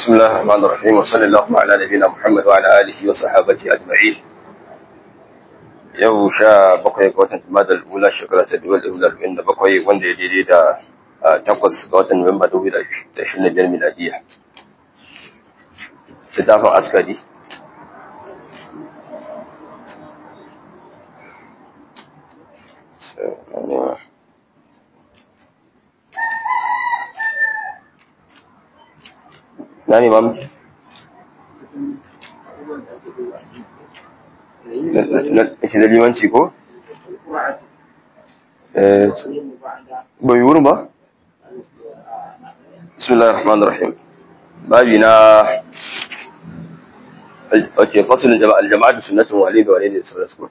بسم الله الرحمن الرحيم وصلى الله على نبينا محمد وعلى آله وصحابته أجمعين yau sha bakwai ga watan Jumadal Ula shekara ta dubu da arba'in da bakwai wanda ya daidai da takwas ga watan Nuwamba dubu da ashirin da biyar miladiya. Littafin askari. Na ne ma muke? Ake da limanci ko? Bai yi wurin ba? Bismillah ar-Rahman ar-Rahim. Babi na Ake fasulun jama'a da sunnatun wale da wale da sauransu.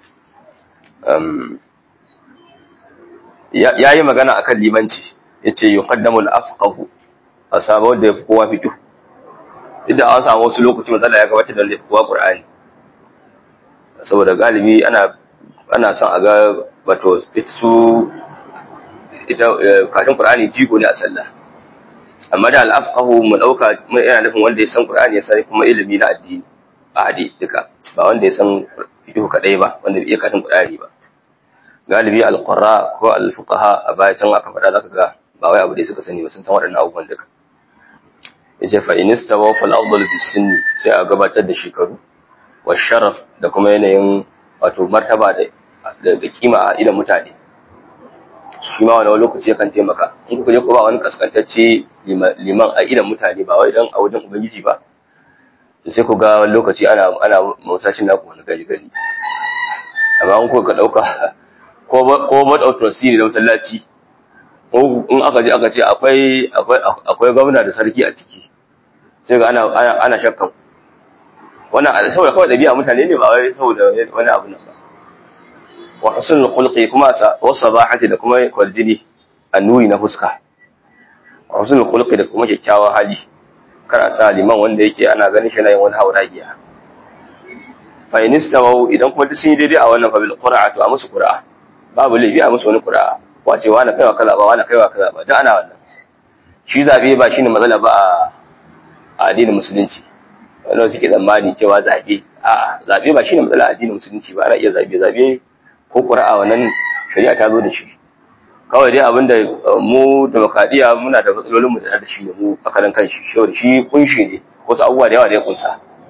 Ya yi magana akan limanci, ya ce yi kaddamul afqahu a samu wanda ya fi kowa fito. Idan an samu wasu lokaci matsala ya gabata da wanda ya fi kowa ƙur'ani. saboda galibi ana ana son a ga wato su ita kafin qur'ani jigo ne a sallah amma da al-afqahu mu dauka mun yana nufin wanda ya san qur'ani ya san kuma ilimi na addini a hadi duka ba wanda ya san fiqh kadai ba wanda bai iya kafin qur'ani ba galibi al-qurra ko al-fuqaha a baya can aka faɗa zaka ga ba wai abu da suka sani ba sun san waɗannan abubuwan duka yace fa inistawa fal afdal bis sinni sai a gabatar da shekaru washaraf da kuma yanayin wato martaba da kima a idan mutane shi ma wani lokaci yakan taimaka in kuka je ko ba wani kaskantacce liman a idan mutane ba wai dan a wajen ubangiji ba sai ku ga wani lokaci ana ana musashin naku wani gari gari amma in kuka dauka ko ko bad authority ne da masallaci in aka je aka ce akwai akwai akwai gwamna da sarki a ciki sai ga ana ana shakkan wannan saboda kawai dabi'a mutane ne ba wai saboda wani abu nan ba wa husnul khulqi kuma sa wa sabahati da kuma kwaljini annuri na fuska wa husnul khulqi da kuma kyakkyawan hali kar a sa liman wanda yake ana ganin shi na yin wani hauragiya fa in istawu idan kuma duk sun yi daidai a wannan fa bil qur'atu a musu qur'a babu laifi a musu wani qur'a wace wani kaiwa kaza ba wani kaiwa kaza ba dan ana wannan shi zabe ba shine matsala ba a addinin musulunci wanda suke tsammani cewa zaɓe a zaɓe ba shine matsala addinin musulunci ba ana iya zaɓe zaɓe ko ƙura'a wannan shari'a ta zo da shi kawai dai abinda mu demokradiyya muna da matsalolin mu da shi ne mu akalan kan shi shi shi kunshi ne wasu abubuwa da yawa da ya kunsa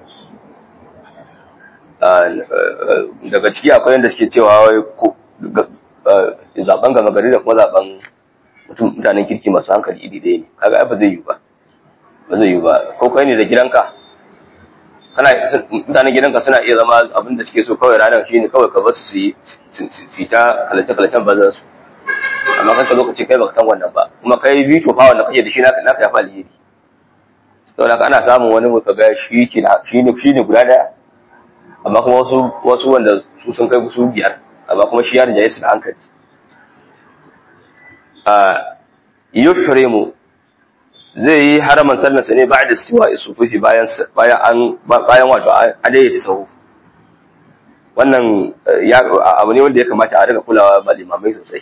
daga ciki akwai yadda suke cewa zaben gama gari da kuma zaben mutanen kirki masu hankali iri ɗaya ne kaga ai ba zai yi ba ba zai yi ba ko kai ne da gidanka kana mutanen gidanka suna iya zama abin da suke so kawai ranar shi ne kawai ka basu su yi su ta kalace-kalacen bazan su amma kanka lokaci kai baka san wannan ba kuma kai bito fa wanda kake da shi naka naka yafi alheri saboda ana samun wani mu kaga shi ke shi ne shi ne guda daya amma kuma wasu wasu wanda su sun kai su biyar amma kuma shi ya rijaye su da hankali a yuhrimu zai yi haraman sallarsa ne ba da siwa isufufi bayan bayan an bayan wato adaidaita sahu wannan ya abu ne wanda ya kamata a riga kulawa ba limamai sosai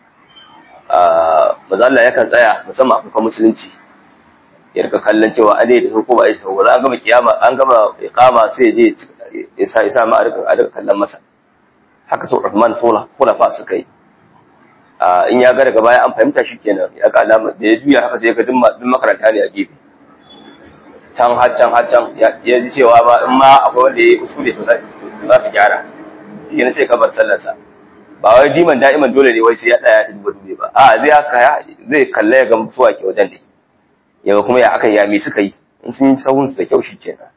maza Allah yakan tsaya musamman a farkon musulunci ya rika kallon cewa adaidaita sahu ko ba adaidaita sahu an gama kiyama an gama iqama sai je ya sa ya sa ma a rika a rika kallon masa haka sau Uthman sau khulafa suka yi in ya ga daga baya an fahimta shi kenan ya ga alama da ya juya haka sai ga duk makaranta ne a gefe can har can har can ya ji cewa ba in ma akwai wanda ya yi usule to za su gyara shi ne sai ka bar sallarsa ba wai diman da'iman dole ne wai sai ya tsaya ta duba dube ba a zai haka zai kalla ya ga mutuwa ke wajen da ya ga kuma ya aka ya me suka yi in sun yi sahun su da kyau shi kenan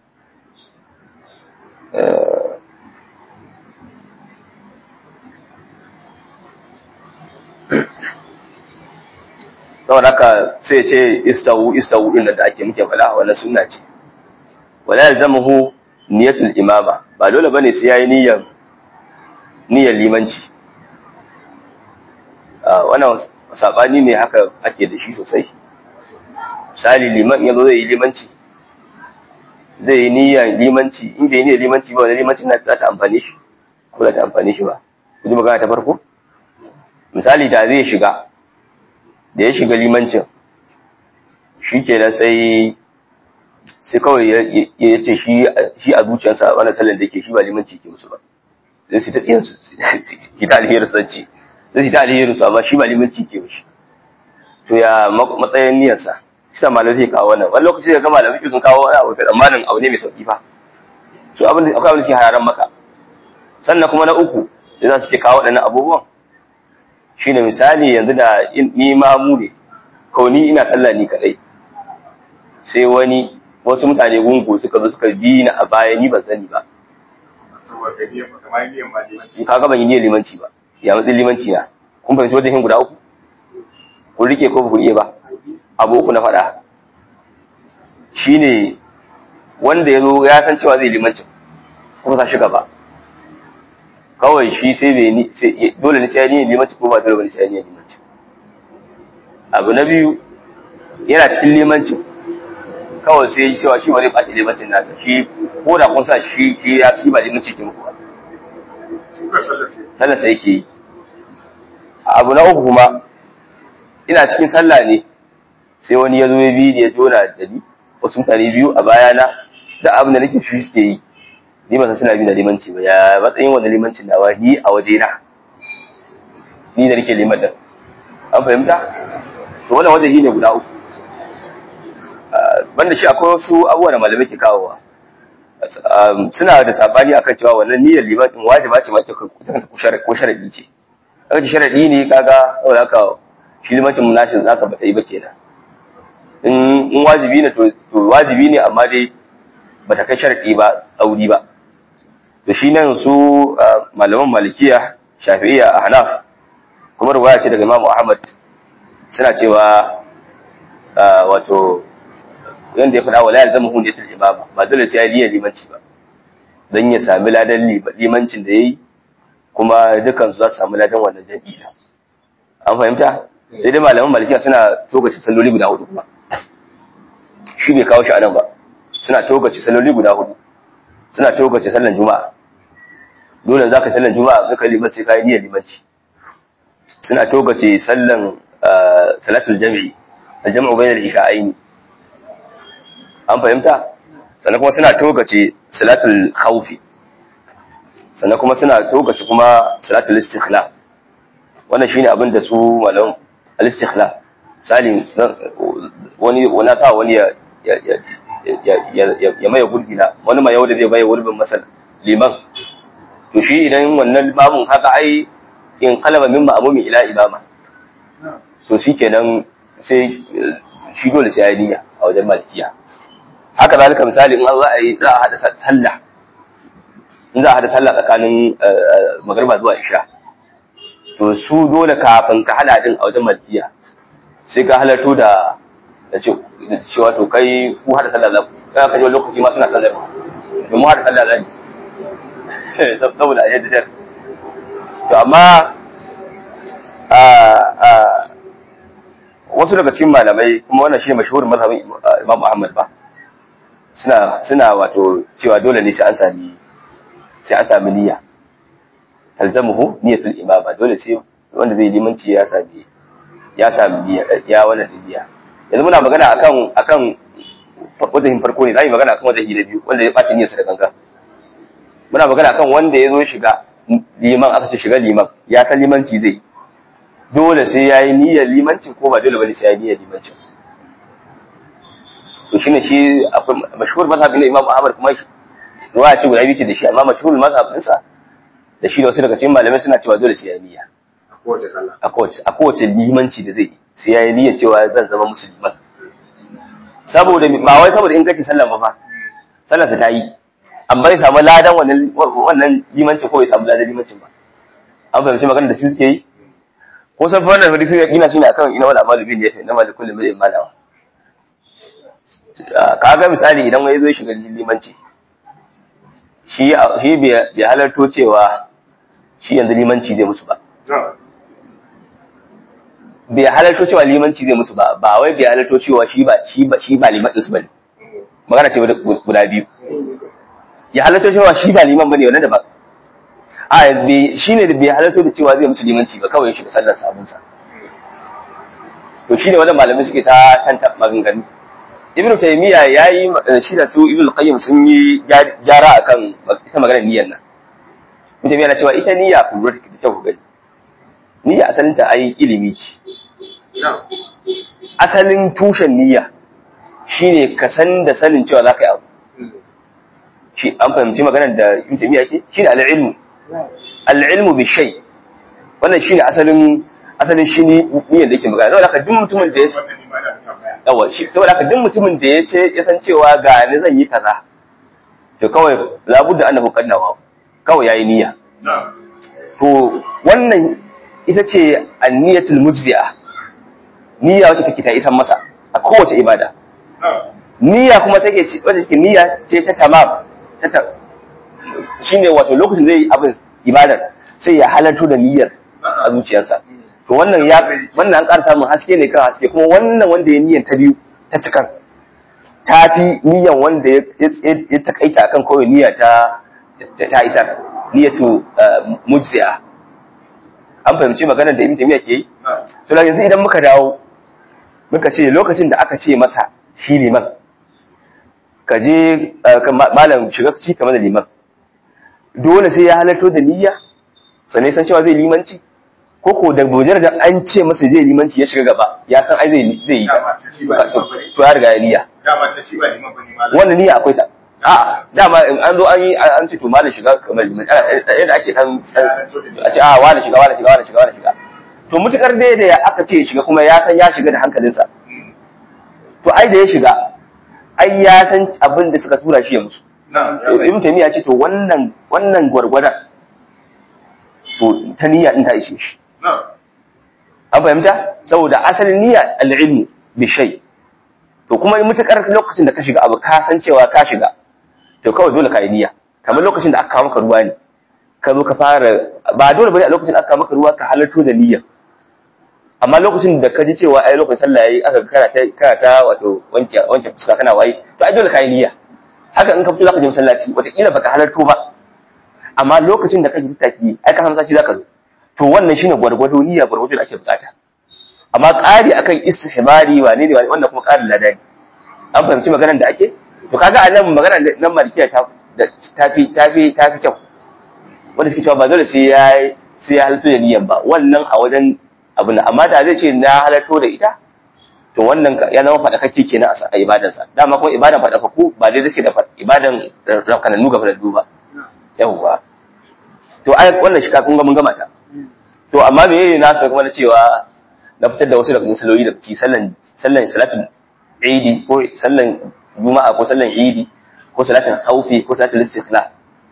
saboda haka sai ce istawu istawu din da ake muke faɗa wannan sunna ce wala yalzamuhu niyatul imama ba dole bane sai yayi niyyar niyyar limanci wannan sabani ne haka ake da shi sosai misali liman yazo zai yi limanci zai yi niyyar limanci in bai niyyar limanci ba wani limanci na za ta amfane shi ko za ta amfane shi ba ku ji magana ta farko misali da zai shiga da ya shiga limancin shi ke da sai sai kawai ya ce shi a zuciyarsa wannan sallan da yake shi ba limanci ke musu ba zai su ta tsiyan su ki ta alherin sanci zai su ta alherin su amma shi ba limanci ke mushi to ya matsayin niyyarsa shi malamai zai kawo wannan wani lokaci da ga malamai sun kawo wani abu da tsammanin abu ne mai sauki fa su abin da akwai abin da suke hararan maka sannan kuma na uku da za su ke kawo waɗannan abubuwan shine misali yanzu da ni mamu ne ko ni ina sallah ni kadai sai wani wasu mutane gungu suka zo suka bi ni a baya ni ban sani ba ka ga ban yi niyyar limanci ba ya matsayin limanci na kun fahimci wajen guda uku kun rike ko ku iya ba abu uku na faɗa shine wanda ya zo ya san cewa zai limancin kuma sa shi gaba kawai shi sai bai ni dole ne sai ni limanci ko ba dole bane sai ni limanci abu na biyu yana cikin limancin kawai sai ya cewa shi ba zai ɓaci limancin nasa shi ko da kun sa shi shi ya ci ba limanci ke muku ba sallah sai yake yi abu na uku kuma ina cikin sallah ne sai wani ya zo ya bi ya jona da ni wasu mutane biyu a bayana da abin da nake shi suke yi ni ba san suna bi da limanci ba ya matsayin wanda limancin nawa ni a waje na ni da nake liman din an fahimta to wannan wajen ne guda uku banda shi akwai wasu abubuwa da malamai ke kawowa suna da sabani akan cewa wannan niyyar liman din wajiba ce ma ce ko sharadi ce aka ce sharadi ne kaga saboda haka shi limancin nashin nasa bata yi ba kenan in wajibi ne to wajibi ne amma dai bata kai sharadi ba tsauri ba to shi nan su malaman malikiya shafi'iyya a hanaf kuma ruwaya ce daga imamu ahmad suna cewa wato yanda ya faɗa wa layar zama hunde tul imama ba dole sai ya liya limanci ba don ya sami ladan limancin da ya yi kuma dukan su za su sami ladan wannan jam'i da an fahimta sai dai malaman malikiya suna togace salloli guda hudu kuma shi bai kawo shi a nan ba suna togace salloli guda hudu suna togace sallan juma'a dole za ka sallan juma'a ka kai liman sai ka yi niyyar limanci suna togace sallan salatul jami'i aljam'u bainal isha'aini an fahimta sannan kuma suna togace salatul khawfi sannan kuma suna togace kuma salatul istikhlaf wannan shine abin da su malam al-istikhlaf misali wani wani sa wani ya ya maye gurbi na wani mai yau da zai maye gurbin masal liman to shi idan wannan bamun haka ai in kalaba min ma'mumi ila imama to shikenan sai shi dole sai ya niyya a wajen malikiya haka zalika misali in za a yi za a hada sallah in za a hada sallah tsakanin magriba zuwa isha to su dole kafin ka hada din a wajen malikiya sai ka halarto da da cewa to kai ku hada sallah za ku kai ka ji lokaci ma suna sallar to mu hada sallah za saboda a yadda to amma wasu daga cikin malamai kuma wannan shi ne mashahurin mazhabin Imam Ahmad ba suna suna wato cewa dole ne sai an sami sai an sami niyya talzamuhu niyyatul imama dole sai wanda zai limanci ya sami ya sami niyya ya wannan niyya yanzu muna magana akan akan wajen farko ne zai magana akan wajen na biyu wanda ya bata niyyarsa da gangan muna magana akan wanda ya zo shiga liman aka ce shiga liman ya san limanci zai dole sai ya yi niyyar limancin ko ba dole bane sai ya yi niyyar limancin to shine shi akwai mashhur mazhabin na Imam Ahmad kuma ruwaya ce guda biyu da shi amma mashhur mazhabin sa da shi da wasu daga cikin malamai suna cewa dole sai ya yi niyya a kowace a kowace limanci da zai sai ya yi niyyar cewa zan zama musulman saboda ba wai saboda in kace sallan ba fa sallar sa ta yi amma ya samu ladan wannan wannan limancin ko ya samu ladan limancin ba an fahimci magana da su suke yi ko san wannan hadisi ya kina shine akan ina wal amalu bin yashi na malikul bil malawa kaga misali idan wani zo shiga limanci shi shi bai halarto cewa shi yanzu limanci zai musu ba bai halarto cewa limanci zai musu ba ba wai bai halarto cewa shi ba shi ba shi ba liman su bane magana ce guda biyu ya halarto cewa shi ba liman bane wannan da ba a shi ne da bai halarto da cewa zai musu limanci ba kawai shi da sallar sabon sa to shi ne wannan malamai suke ta tanta maganganu ibn taymiya yayi shi da su ibn qayyim sun yi gyara akan ita maganar niyyar nan ibn taymiya na cewa ita niyya ku lura ta ku gani niyya asalin ta ai ilimi ce asalin tushen niyya shine ka san da sanin cewa za ka yi abu shi an fahimci maganar da ibn taymiya ke shine al-ilmu al-ilmu bi shay wannan shine asalin asalin shi niyyar da yake magana saboda haka duk mutumin da ya yawa shi saboda haka duk mutumin da ya ce ya san cewa ga ni zan yi kaza to kawai labudda annahu qadnawa kawai yayi niyya to wannan ita ce anniyatul mujzi'a niyya wacce take ta isan masa a kowace ibada niyya kuma take ce wacce take niyya ce ta tamam ta ta shine wato lokacin zai yi abin ibadar sai ya halarto da niyyar a zuciyarsa to wannan ya wannan an ƙara samun haske ne kan haske kuma wannan wanda ya niyyar ta biyu ta cikan ta fi niyyar wanda ya takaita akan kawai niyya ta ta isar niyyatu mujzi'a an fahimci maganar da ibn taymiya ke yi to yanzu idan muka dawo muka ce lokacin da aka ce masa shi liman ka je malam shiga ci kamar da liman dole sai ya halarto da niyya sannan san cewa zai limanci ko ko da bojar da an ce masa zai limanci ya shiga gaba ya san ai zai zai yi to ya riga ya niyya wannan niyya akwai ta a'a dama in an zo an yi an ce to malam shiga kamar liman yadda ake dan a ce a wani shiga wani shiga wani shiga wani shiga to mutukar dai da aka ce shiga kuma ya san ya shiga da hankalinsa to ai da ya shiga ai ya san abin da suka tura shi ya musu ibn taymiya ce to wannan wannan gwargwadon to ta niyya din ta ishe shi an fahimta saboda asalin niyya al-ilmu bi shay to kuma mutakar lokacin da ka shiga abu ka san cewa ka shiga to kawai dole ka yi niyya kamar lokacin da aka kawo maka ruwa ne ka zo ka fara ba dole bane a lokacin da aka kawo maka ruwa ka halarto da niyya amma lokacin da ka ji cewa ai lokacin sallah yayi aka kana ta kana ta wato wanke wanke fuska kana waye to ai dole ka yi niyya haka in ka fito zaka je masallaci wataƙila baka halarto ba amma lokacin da kake tattaki ai ka san sashi zaka zo to wannan shine gwargwado niyya gwargwado da ake bukata amma ƙari akan istihbari wane ne wannan kuma ƙarin ladani an fahimci maganar da ake to kaga a nan maganar nan malikiya ta tafi tafi tafi kyau wanda suke cewa ba dole sai ya sai ya halarto da niyyan ba wannan a wajen abu na amma da zai ce na halarto da ita to wannan ya zama faɗakakke kenan a ibadansa dama kuma ibadan faɗakakku ba dai suke da ibadan rafkanannu ga faɗaɗɗu ba yawwa to ai wannan shi kafin mun gama ta to amma me yayi na kuma na cewa na fitar da wasu daga cikin salloli da ci sallan sallan salatul idi ko sallan juma'a ko sallan idi ko salatin haufi ko salatul istikhla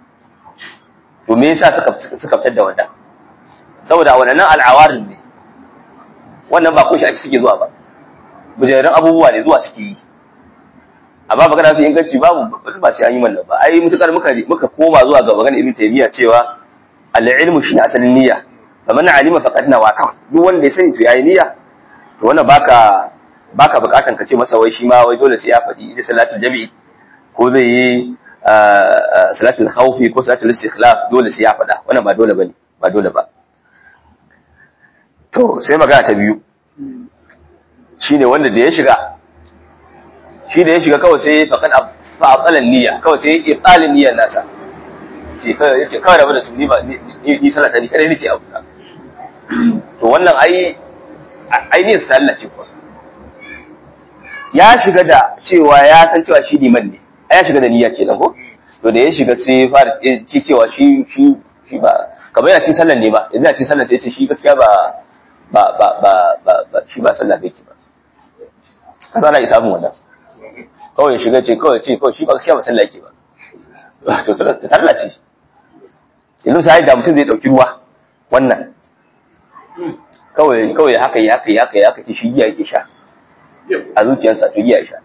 to me yasa suka suka fitar da wannan saboda wannan al'awarin ne wannan ba ko shi ake suke zuwa ba bujeran abubuwa ne zuwa suke yi amma magana fi inganci babu ba sai an yi wannan ba ai mutukar muka muka koma zuwa ga magana ibn taymiya cewa al-ilmu shi asalin niyya faman alima faqad nawa kawai duk wanda ya sani to yayi niyya to wannan baka baka bukatan ka ce masa wai shi ma wai dole sai ya faɗi idan salatul jami'i ko zai yi salatul khawfi ko salatul istikhlaf dole sai ya faɗa wannan ba dole bane ba dole ba to sai magana ta biyu shine wanda da ya shiga shi da ya shiga kawai sai faqad fa aqalan niyya kawai sai ibtalin niyyar nasa ce kawai yace kawai rabu da su ni ba ni salata ni kada nake abu to wannan ai ai ne sallah ce kuwa ya shiga da cewa ya san cewa shi liman ne ai ya shiga da niyya kenan ko to da ya shiga sai fara ci cewa shi shi shi ba kamar yana cin sallan ne ba yanzu yana cin sallan sai ce shi gaskiya ba ba ba ba ba shi ba sallah bai ki ba kaza na isa mun wannan kawai shiga ce kawai ce kawai shi ba gaskiya ba sallah yake ba to ta sallah ce yanzu sai da mutum zai dauki ruwa wannan kawai kawai haka yi haka yi haka yi haka ce shi giya yake sha a zuciyarsa to giya ya sha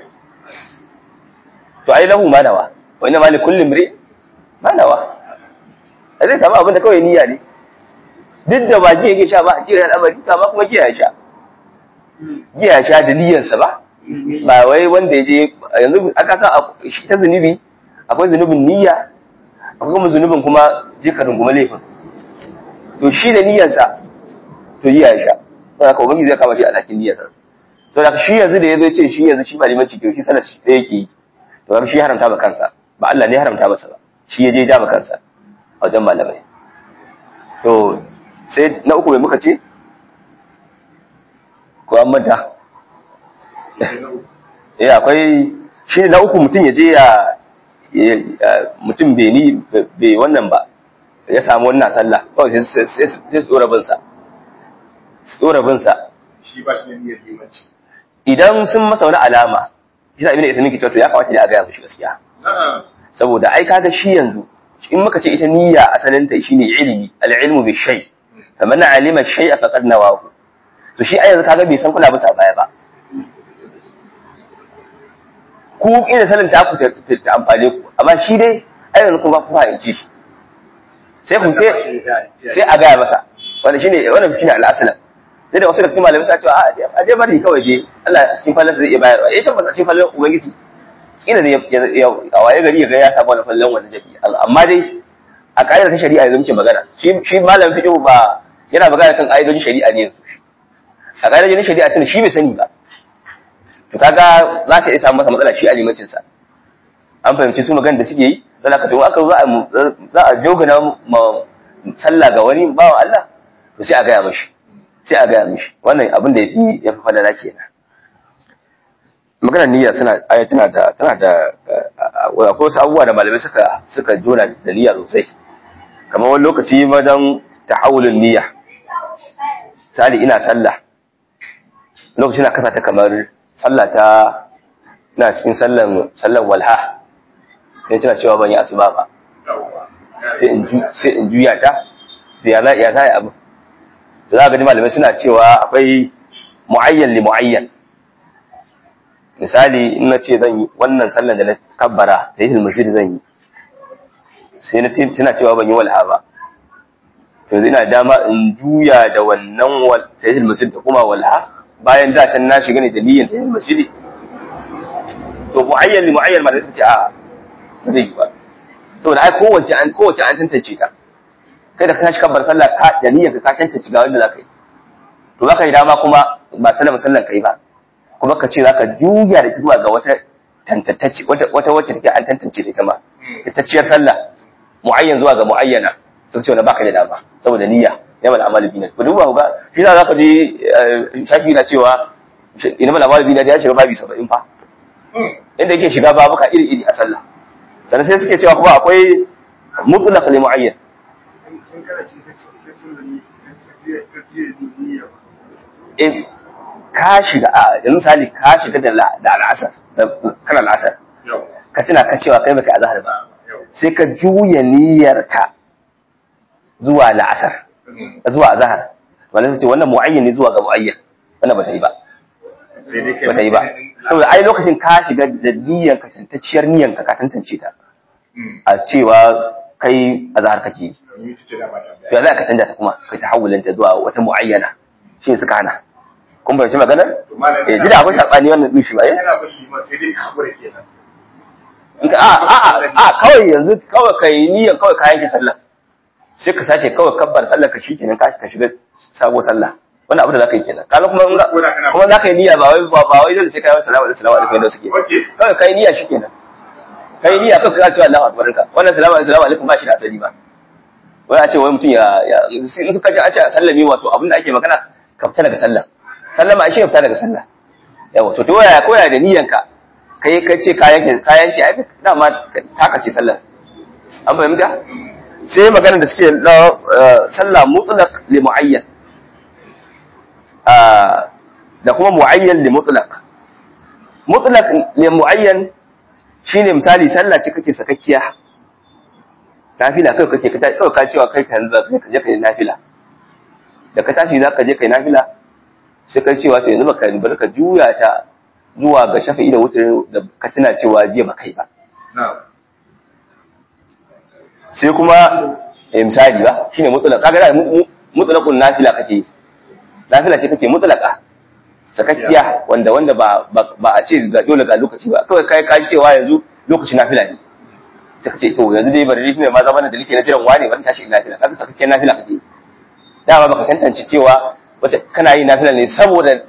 to ai lahu manawa wani ma li kullum mri manawa a zai samu abin da kawai niyya ne duk da ba giya yake sha ba a kira al'amari amma kuma giya ya sha giya ya sha da niyyarsa ba ba wai wanda ya je yanzu aka sa ta zunubi akwai zunubin niyya akwai kuma zunubin kuma jikarin kuma laifin to shi da niyyarsa to giya ya sha don haka ubangiji zai kama shi a cikin niyyarsa to da shi yanzu da yazo ya ce shi yanzu shi ba limanci ke shi sallar shi yake yi to kaga shi ya haramta ba kansa ba Allah ne ya haramta masa ba shi ya je ja ba kansa a wajen malamai to sai na uku mai muka ce ko an manta eh akwai shi na uku mutum ya je ya mutum bai ni bai wannan ba ya samu wannan sallah kawai sai sai tsora bin sa tsora bin sa shi ba shi ne niyyar limanci idan sun masa wani alama shi sa ibn Uthaymeen ke cewa to ya kamata da a gaya mishi gaskiya a'a saboda ai kaga shi yanzu in muka ce ita niyya asalin ta shine ilimi al-ilmu bi shay faman alima shay'a faqad nawahu to shi ai yanzu kaga bai san kuna bisa baya ba ku ina sanin ta ku ta ta amfane ku amma shi dai ai yanzu kuma ku fahimci shi sai ku sai sai a gaya masa wanda shine wannan shine al-aslan sai da wasu da cikin malamai sa cewa a je bari kawai je Allah cikin fallan zai iya bayarwa eh tabbata cikin fallan ubangiji kila ne a waye gari ya ga ya samu wani fallan wani jabi amma dai a ƙa'idar ta shari'a yanzu muke magana shi shi malamin fiqh ba yana magana kan ƙa'idojin shari'a ne yanzu a ƙa'idojin shari'a tun shi bai sani ba to kaga za ta iya samu masa matsala shi a limancin sa an fahimci su magana da suke yi sai ka to aka za a za a jogana ma sallah ga wani bawa Allah to sai a gaya mishi sai a gaya mishi wannan abin da yafi yafi falala kenan maganar niyya suna aya tana da tana da akwai wasu abubuwa da malamai suka suka jona da niyya sosai kamar wani lokaci wajen tahawulun niyya misali ina sallah lokacin na kasa ta kamar sallah ta ina cikin sallan sallan walha sai tana cewa ban yi asuba ba sai in ju sai in juya ta sai ya za ya za abu za ga malamai suna cewa akwai muayyan li muayyan misali in na ce zan yi wannan sallar da na kabbara da yi masjid zan yi sai na tana cewa ban yi walha ba yanzu ina dama in juya da wannan tayyid masjid ta kuma walha bayan da can na shiga ne da niyyar tayyid masjid to muayyan li muayyan ma da sun ce a ba zai yi ba saboda ai kowace an kowace an tantance ta kai da ka tashi kabbar sallah ka da niyyar ka ka tantance ga wanda zaka yi to zaka yi dama kuma ba sallama sallan kai ba kuma ka ce za ka juya da zuwa ga wata tantance wata wacce take an tantance ita ma tacciyar sallah muayyan zuwa ga muayyana sun ce wani baka da dama saboda niyya ya mal amalu bina ku duba ku ga shi za ka ji shafi na cewa ina mal amalu bina ya shiga babi 70 fa inda yake shiga babuka iri iri a sallah sannan sai suke cewa kuma akwai mutlaq li muayyan in kana ci ka ci ka ci da ni ka ci da niyya in ka shiga a yanzu misali ka shiga da da al'asar da kana al'asar yau ka tuna ka cewa kai baka azhar ba yau sai ka juya niyyarka zuwa la'asar zuwa azhar wannan sai ce wannan muayyan ne zuwa ga muayyan wannan ba ta yi ba sai dai kai ba ta yi ba saboda ai lokacin ka shiga da niyyar ka tantacciyar niyyar ka ka tantance ta a cewa kai azhar kake yi ni ce da ba ta to yanzu ka canja ta kuma kai ta hawulanta zuwa wata muayyana shi suka hana kun bai maganar to malam eh jida akwai sabani wannan din shi ba eh yana ba shi ma sai dai ka hakura kenan Inka a a a a kawai yanzu kawai kai niyyar kawai ka yanke sallah sai ka sake kawai kabbar sallah ka shi kenan ka ka shiga sabo sallah wannan abu da zaka yi kenan kaga kuma in ga- Ko da kana- kuma zaka yi niyya ba wai ba ba wai dole sai kai salamu alaikum salamu alaikum da suke okay kawai kai niyya shi kenan kai niyya kawai ka ce Allahu akbar ka wannan salamu alaikum salamu alaikum ba shi da asali ba wai a ce wai mutum ya ya in suka ji a ce a sallami wato abin da ake magana ka fita daga sallah sallama shi ya fita daga sallah yawa to to ya koya da niyyanka kai ka ce kayan ke kayan ke ai dama taka ce sallah an fahimta sai magana da suke na eh, sallah mutlaq li muayyan Ah, da kuma muayyan li mutlaq mutlaq li muayyan shine misali sallah ce kake sakakkiya nafila kai kake ka kawai ka cewa kai ka yanzu kai ka je kai nafila da ka tashi zaka je kai nafila sai kai cewa to yanzu baka bari ka juya ta zuwa ga shafi'i da wutar da ka tuna cewa jiya ba kai ba na sai kuma eh, misali ba shine mutlaq kaga da mu- mu- mutlaqun nafila kake yi nafila ce kake mutlaqa sakakkiya wanda wanda ba ba ba a ce ga dole ga lokaci ba kawai kai ka cewa yanzu lokaci nafila ne sai kace to yanzu dai bari shi ne ma zama da nake na jiran wane ban tashi nafila kaga sakakkiyar nafila kake yi dama baka tantance cewa wata kana yi nafila ne saboda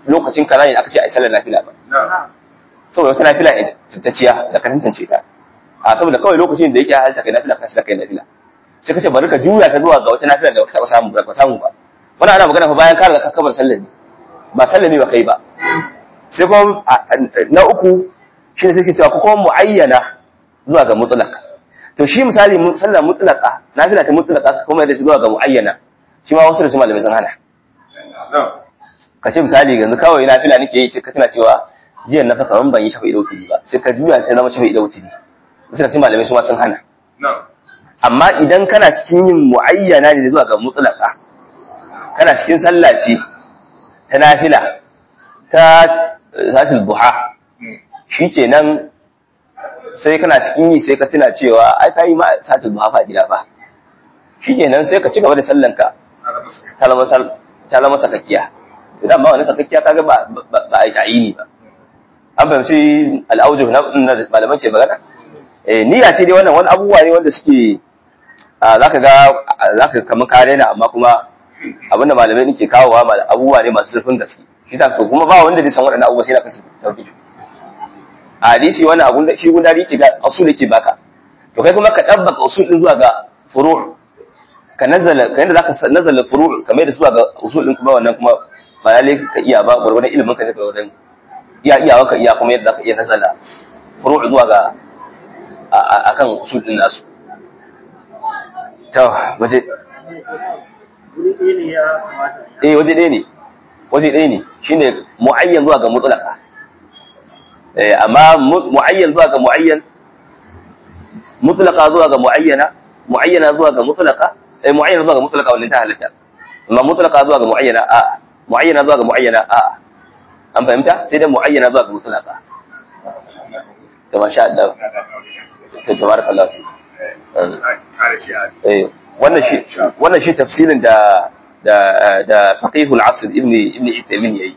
lokacin kaza ne aka ce a sallar nafila ba saboda wata nafila tattaciya da ka tantance ta a saboda kawai lokacin da yake halta kai nafila ka shi kai nafila sai ka ce bari ka juya ta zuwa ga wata nafila da ka taɓa samu ba ka samu ba wannan ana magana fa bayan ka riga ka kabar sallar ne ba sallar ne ba kai ba sai kuma na uku shi ne suke cewa ko kuma muayyana zuwa ga mutlaq to shi misali sallar mutlaqa nafila ta mutlaqa kuma da zuwa ga muayyana shi ma wasu da su malamai sun hana ka ce misali yanzu kawai nafila nake yi sai ka tana cewa jiya na fa kaman ban yi shafa idauti ba sai ka juya ta zama shafa idauti sai ka ce malamai su ma sun hana amma idan kana cikin yin muayyana ne zuwa ga mutlaqa kana cikin sallah ce ta nafila ta zatul duha shikenan sai kana cikin yi sai ka tuna cewa ai ka yi ma satul duha fa gida ba shikenan sai ka ci gaba da sallanka ta zama sakakkiya idan ma wani sakakkiya kaga ba ba a yi ta'ini ba an fahimci al'auju na malaman ce magana eh niyya ce dai wannan wani abubuwa ne wanda suke zaka ga zaka kamar kare na amma kuma abinda malamai nake kawowa abubuwa ne masu zurfin gaske shi ta to kuma ba wanda zai san waɗannan abubuwa sai na kace tauhid a hadisi wani abun da shi gundari ke ga usul yake baka to kai kuma ka dabbaka usul din zuwa ga furu' ka nazala ka yanda zaka nazala furu' kamar da zuwa ga usul din kuma wannan kuma ba lalle ka iya ba gurgurdan ilimin ka ne ga wannan iya iya ka iya kuma yadda zaka iya nazala furu' zuwa ga akan usul din nasu to waje eh waje ɗaya ne waje ɗaya ne shine mu'ayyan zuwa ga mutlaka eh amma mu'ayyan zuwa ga mu'ayyan mutlaka zuwa ga mu'ayyana mu'ayyana zuwa ga mutlaka eh mu'ayyana zuwa ga mutlaka wannan ta halatta amma mutlaka zuwa ga mu'ayyana a mu'ayyana zuwa ga mu'ayyana a an fahimta sai dai mu'ayyana zuwa ga mutlaka to masha Allah to tabarakallah eh wannan shi wannan shi tafsirin da da da faqihul asr ibni ibni Uthaymeen yayi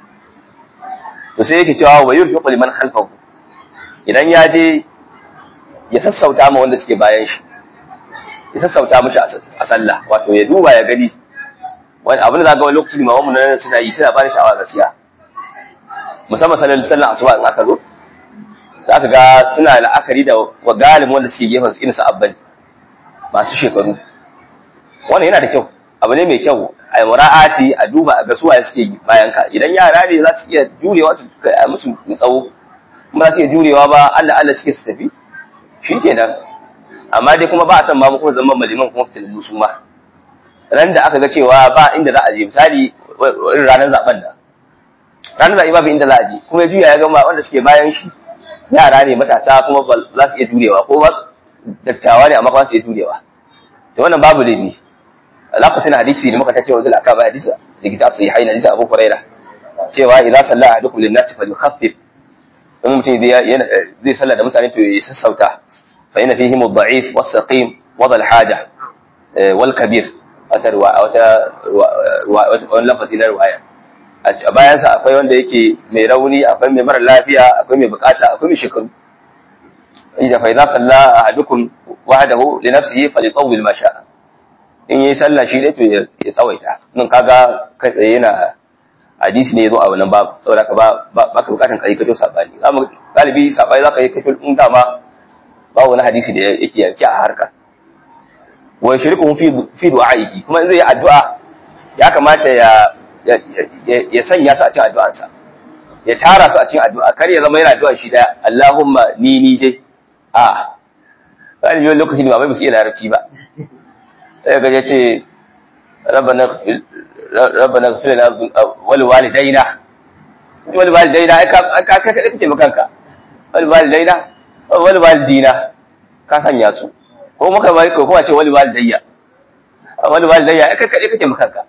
to sai yake cewa wa yurfiqu liman khalfahu idan ya je ya sassauta ma wanda suke bayan shi ya sassauta mishi a sallah wato ya duba ya gani wani abin da za ga wani lokacin limaman mu nan suna yi suna bani sha'awa gaskiya musamman sallar sallar asuba in aka zo za ka ga suna la'akari da wa galibin wanda suke gefen su irin su abbali masu shekaru wannan yana da kyau abu ne mai kyau a mura'ati a duba a ga suwaye suke bayan ka idan yara ne za su iya jurewa su kai musu tsawo kuma za su iya jurewa ba Allah Allah suke su tafi shikenan amma dai kuma ba a san ma kuma zama maliman kuma fitilin musu ma ran da aka ga cewa ba inda za a je misali irin ranar zaben da ranar zaɓe babu inda za a je kuma ya juya ya gama wanda suke bayan shi yara ne matasa kuma ba za su iya jurewa ko ba dattawa ne amma ba su iya jurewa to wannan babu laifi lokacin hadisi ne muka ta cewa zai aka ba hadisi da kitab sai haina hadisi Abu Hurairah cewa idan salla ahadukum lin nasi falyukhaffif in mutum zai zai salla da mutane to ya sassauta fa inna fihim ad-da'if was-saqim wa dhal-haja wal kabir wata wata wani lafazi na riwaya a bayansa akwai wanda yake mai rauni akwai mai mara lafiya akwai mai bukata akwai mai shekaru ija fa idza salla ahadukum wahdahu li nafsihi falyatawwil ma sha'a in yi sallah shi ne to ya tsawaita nan kaga kai tsaye yana hadisi ne yazo a wannan babu saboda ka ba ba ka bukatan kai kato sabani amma galibi sabani zaka yi kato in dama ba wani hadisi da yake yanki a harka wa yashriku fi fi du'a'ihi kuma in zai yi addu'a ya kamata ya ya sanya su a cikin addu'ansa ya tara su a cikin addu'a kar ya zama yana addu'a shi daya Allahumma ni ni dai a galibi wani lokaci ne ba mai musu iya larabci ba sai ga ya ce rabbana ghfir lana wal walidaina wal walidaina ai ka ka ka kake makanka wal walidaina wal walidina ka sanya su ko muka bai ko kuma ce wal walidayya wal walidayya ai ka kake kake makanka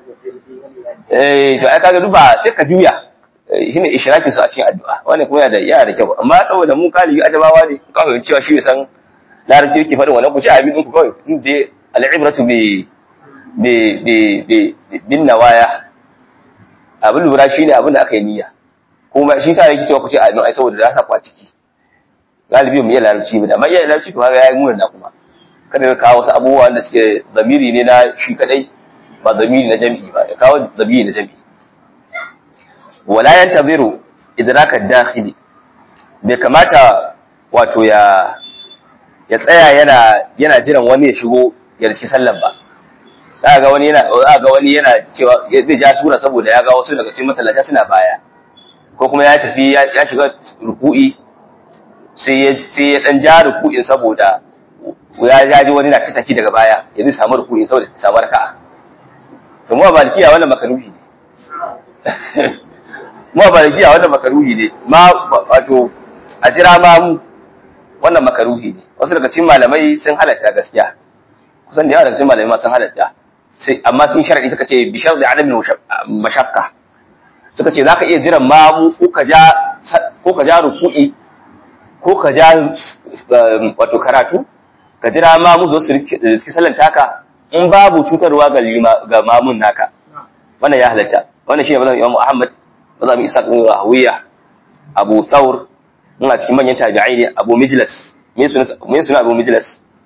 eh to ai kaga duba sai ka juya shine ishrakin su a cikin addu'a wannan kuma yana da yana da kyau amma saboda mu kalibi ajabawa ne kawai cewa shi san larabci yake faɗin wannan ku ci abin ku kawai inda al'ibratu bi bi bi bin nawaya abin lura shine abin da aka yi niyya kuma shi sa yake cewa ku ce a ai saboda za sa ku a ciki galibi mu iya larabci ba amma iya larabci to kaga yayi murna kuma kada ka kawo wasu abubuwa da suke zamiri ne na shi kadai ba zamiri na jami'i ba ya kawo zamiri na jami'i wala yantaziru idraka dakhili bai kamata wato ya ya tsaya yana yana jiran wani ya shigo ya riski sallan ba za ga wani yana za ga wani yana cewa zai ja sura saboda ya ga wasu daga cikin masallata suna baya ko kuma ya tafi ya shiga ruku'i sai ya sai ya dan ja ruku'in saboda ya jaji wani na tattaki daga baya ya zai samu ruku'in saboda ya samu raka'a to mu a malikiya wannan makaruhi ne mu a malikiya wannan makaruhi ne ma wato a jira ma mu wannan makaruhi ne wasu daga cikin malamai sun halatta gaskiya kusan da yawa daga cikin malamai ma sun halatta sai amma sun sharadi suka ce bi sharadi adamin mashakka suka ce zaka iya jiran mamu ko ka ja ko ka ja ruku'i ko ka ja wato karatu ka jira mamu zo su riski sallan taka in babu cutarwa ga ga mamun naka wannan ya halatta wannan shine mazan Imam Ahmad mazan Isa ibn Rawiya Abu Thawr ina cikin manyan tabi'ai ne Abu Mijlas me suna me suna Abu Mijlas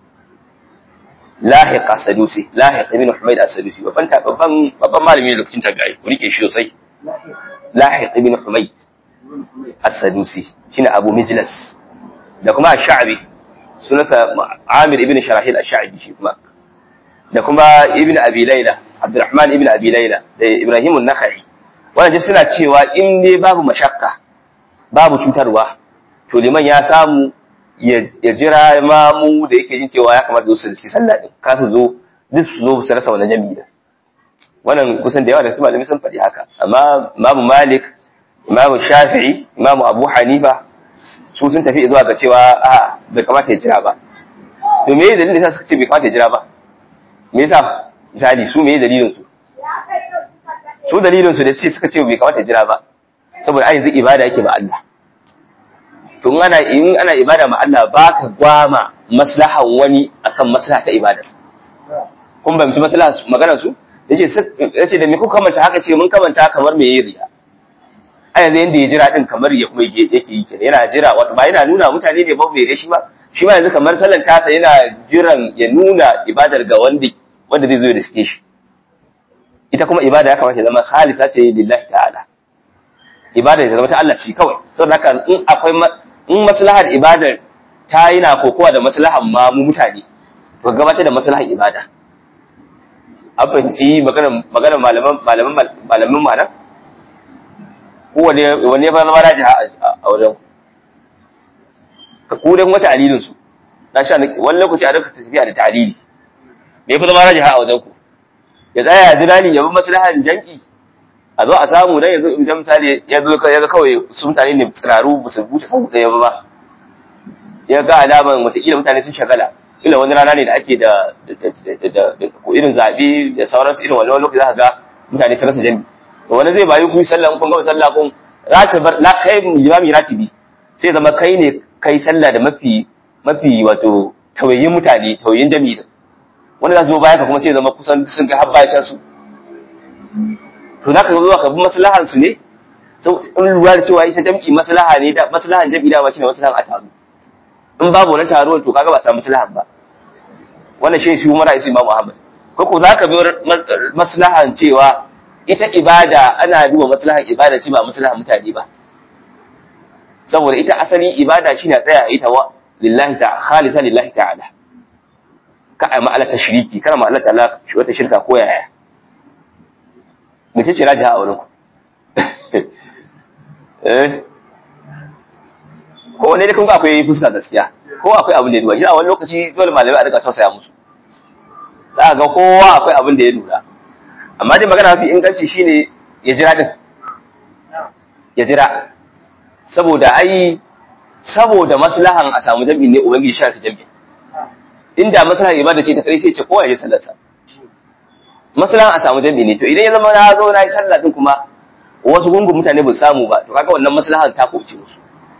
Lahiq as-Sadusi Lahiq ibn Humayd as-Sadusi babban babban babban malami ne lokacin tabi'ai ku rike shi sosai Lahiq ibn Humayd as-Sadusi shine Abu Mijlas da kuma Ash-Sha'bi sunansa Amir ibn Sharahil Ash-Sha'bi shi kuma da kuma Ibn Abi Layla Abdurrahman ibn Abi Layla da Ibrahim an-Nakhai wannan suna cewa in ne babu mashakka babu cutarwa to liman ya samu ya jira mamu da yake jin cewa ya kamata zo su riski sallah din ka su zo duk su zo su rasa wannan jami'i din wannan kusan da yawa da su malami sun faɗi haka amma imamu malik imamu shafi'i imamu abu hanifa su sun tafi zuwa ga cewa a bai kamata ya jira ba to me dalilin da suka ce bai kamata ya jira ba me yasa misali su me dalilin su su dalilin su da ce suka ce bai kamata ya jira ba saboda ai yanzu ibada yake ba Allah to in ana in ana ibada ma Allah baka gwama maslahan wani akan maslaha ta ibada kun ba mutum maslaha magana su yace yace da me ku kamanta haka ce mun kamanta kamar me yayi riya a yanzu yanda ya jira din kamar ya kuma yake yi kenan yana jira wato ba yana nuna mutane ne ba bai shi ba shi ma yanzu kamar sallan tasa yana jiran ya nuna ibadar ga wanda wanda zai zo ya riske shi ita kuma ibada ya kamata ya zama khalisa ce lillahi ta'ala ibada ya zama ta Allah ce kawai saboda haka in akwai in maslahar ibadar ta yi na kokowa da maslahar ma mu mutane to gabatar da maslahar ibada an fahimci maganar malaman malaman malaman malam ko wani wani ba zama raji a wajen ka kudan wata alilin su na sha wani lokaci a rika tafiya da ta'alili me fa zama raji a wajen ku ya tsaya ya jira ni ya bi maslahar jam'i a zo a samu dan yanzu idan misali ya zo ya ga kawai su mutane ne tsiraru ba su buce sau ɗaya ba ya ga alaman wataƙila mutane sun shagala ila wani rana ne da ake da irin zaɓe da sauransu irin wani lokaci za ka ga mutane sun rasa jami to wani zai bayi kun sallah kun gama sallah kun rata bar la kai limami ratibi sai zama kai ne kai sallah da mafi mafi wato tawayin mutane tawayin jami da wanda za su zo baya ka kuma sai zama kusan sun ga habba ya su to za ka zuwa ka bi maslahan su ne in lura da cewa ita jam'i maslaha ne da maslahan jam'i da shine maslahan a taro in babu wani taro to kaga ba samu maslahan ba wannan shi shi Umar Isi Imam Ahmad ko ko zaka bi maslahan cewa ita ibada ana duba maslahan ibada ce ba maslahan mutane ba saboda ita asali ibada shine tsaya ita wa lillahi ta khalisa lillahi ta'ala ka ai ma'ala tashriki kana ma'ala ta'ala shi wata shirka ko yaya mace ce rajiha a wurin ku eh ko wanne da kun ga akwai fuska gaskiya ko akwai abin da ya duba shi a wani lokaci dole malamai a rika tausaya musu za ga kowa akwai abin da ya lura amma dai magana mafi inganci shine ya jira din ya jira saboda ai saboda maslahan a samu jami'in ne ubangiji shi ta jami'in inda maslahan ibada ce ta kai sai ce kowa ya je sallarsa maslahan a samu jami'i ne to idan ya zama na zo na yi sallah din kuma wasu gungun mutane ba samu ba to kaga wannan maslahan ta kuce musu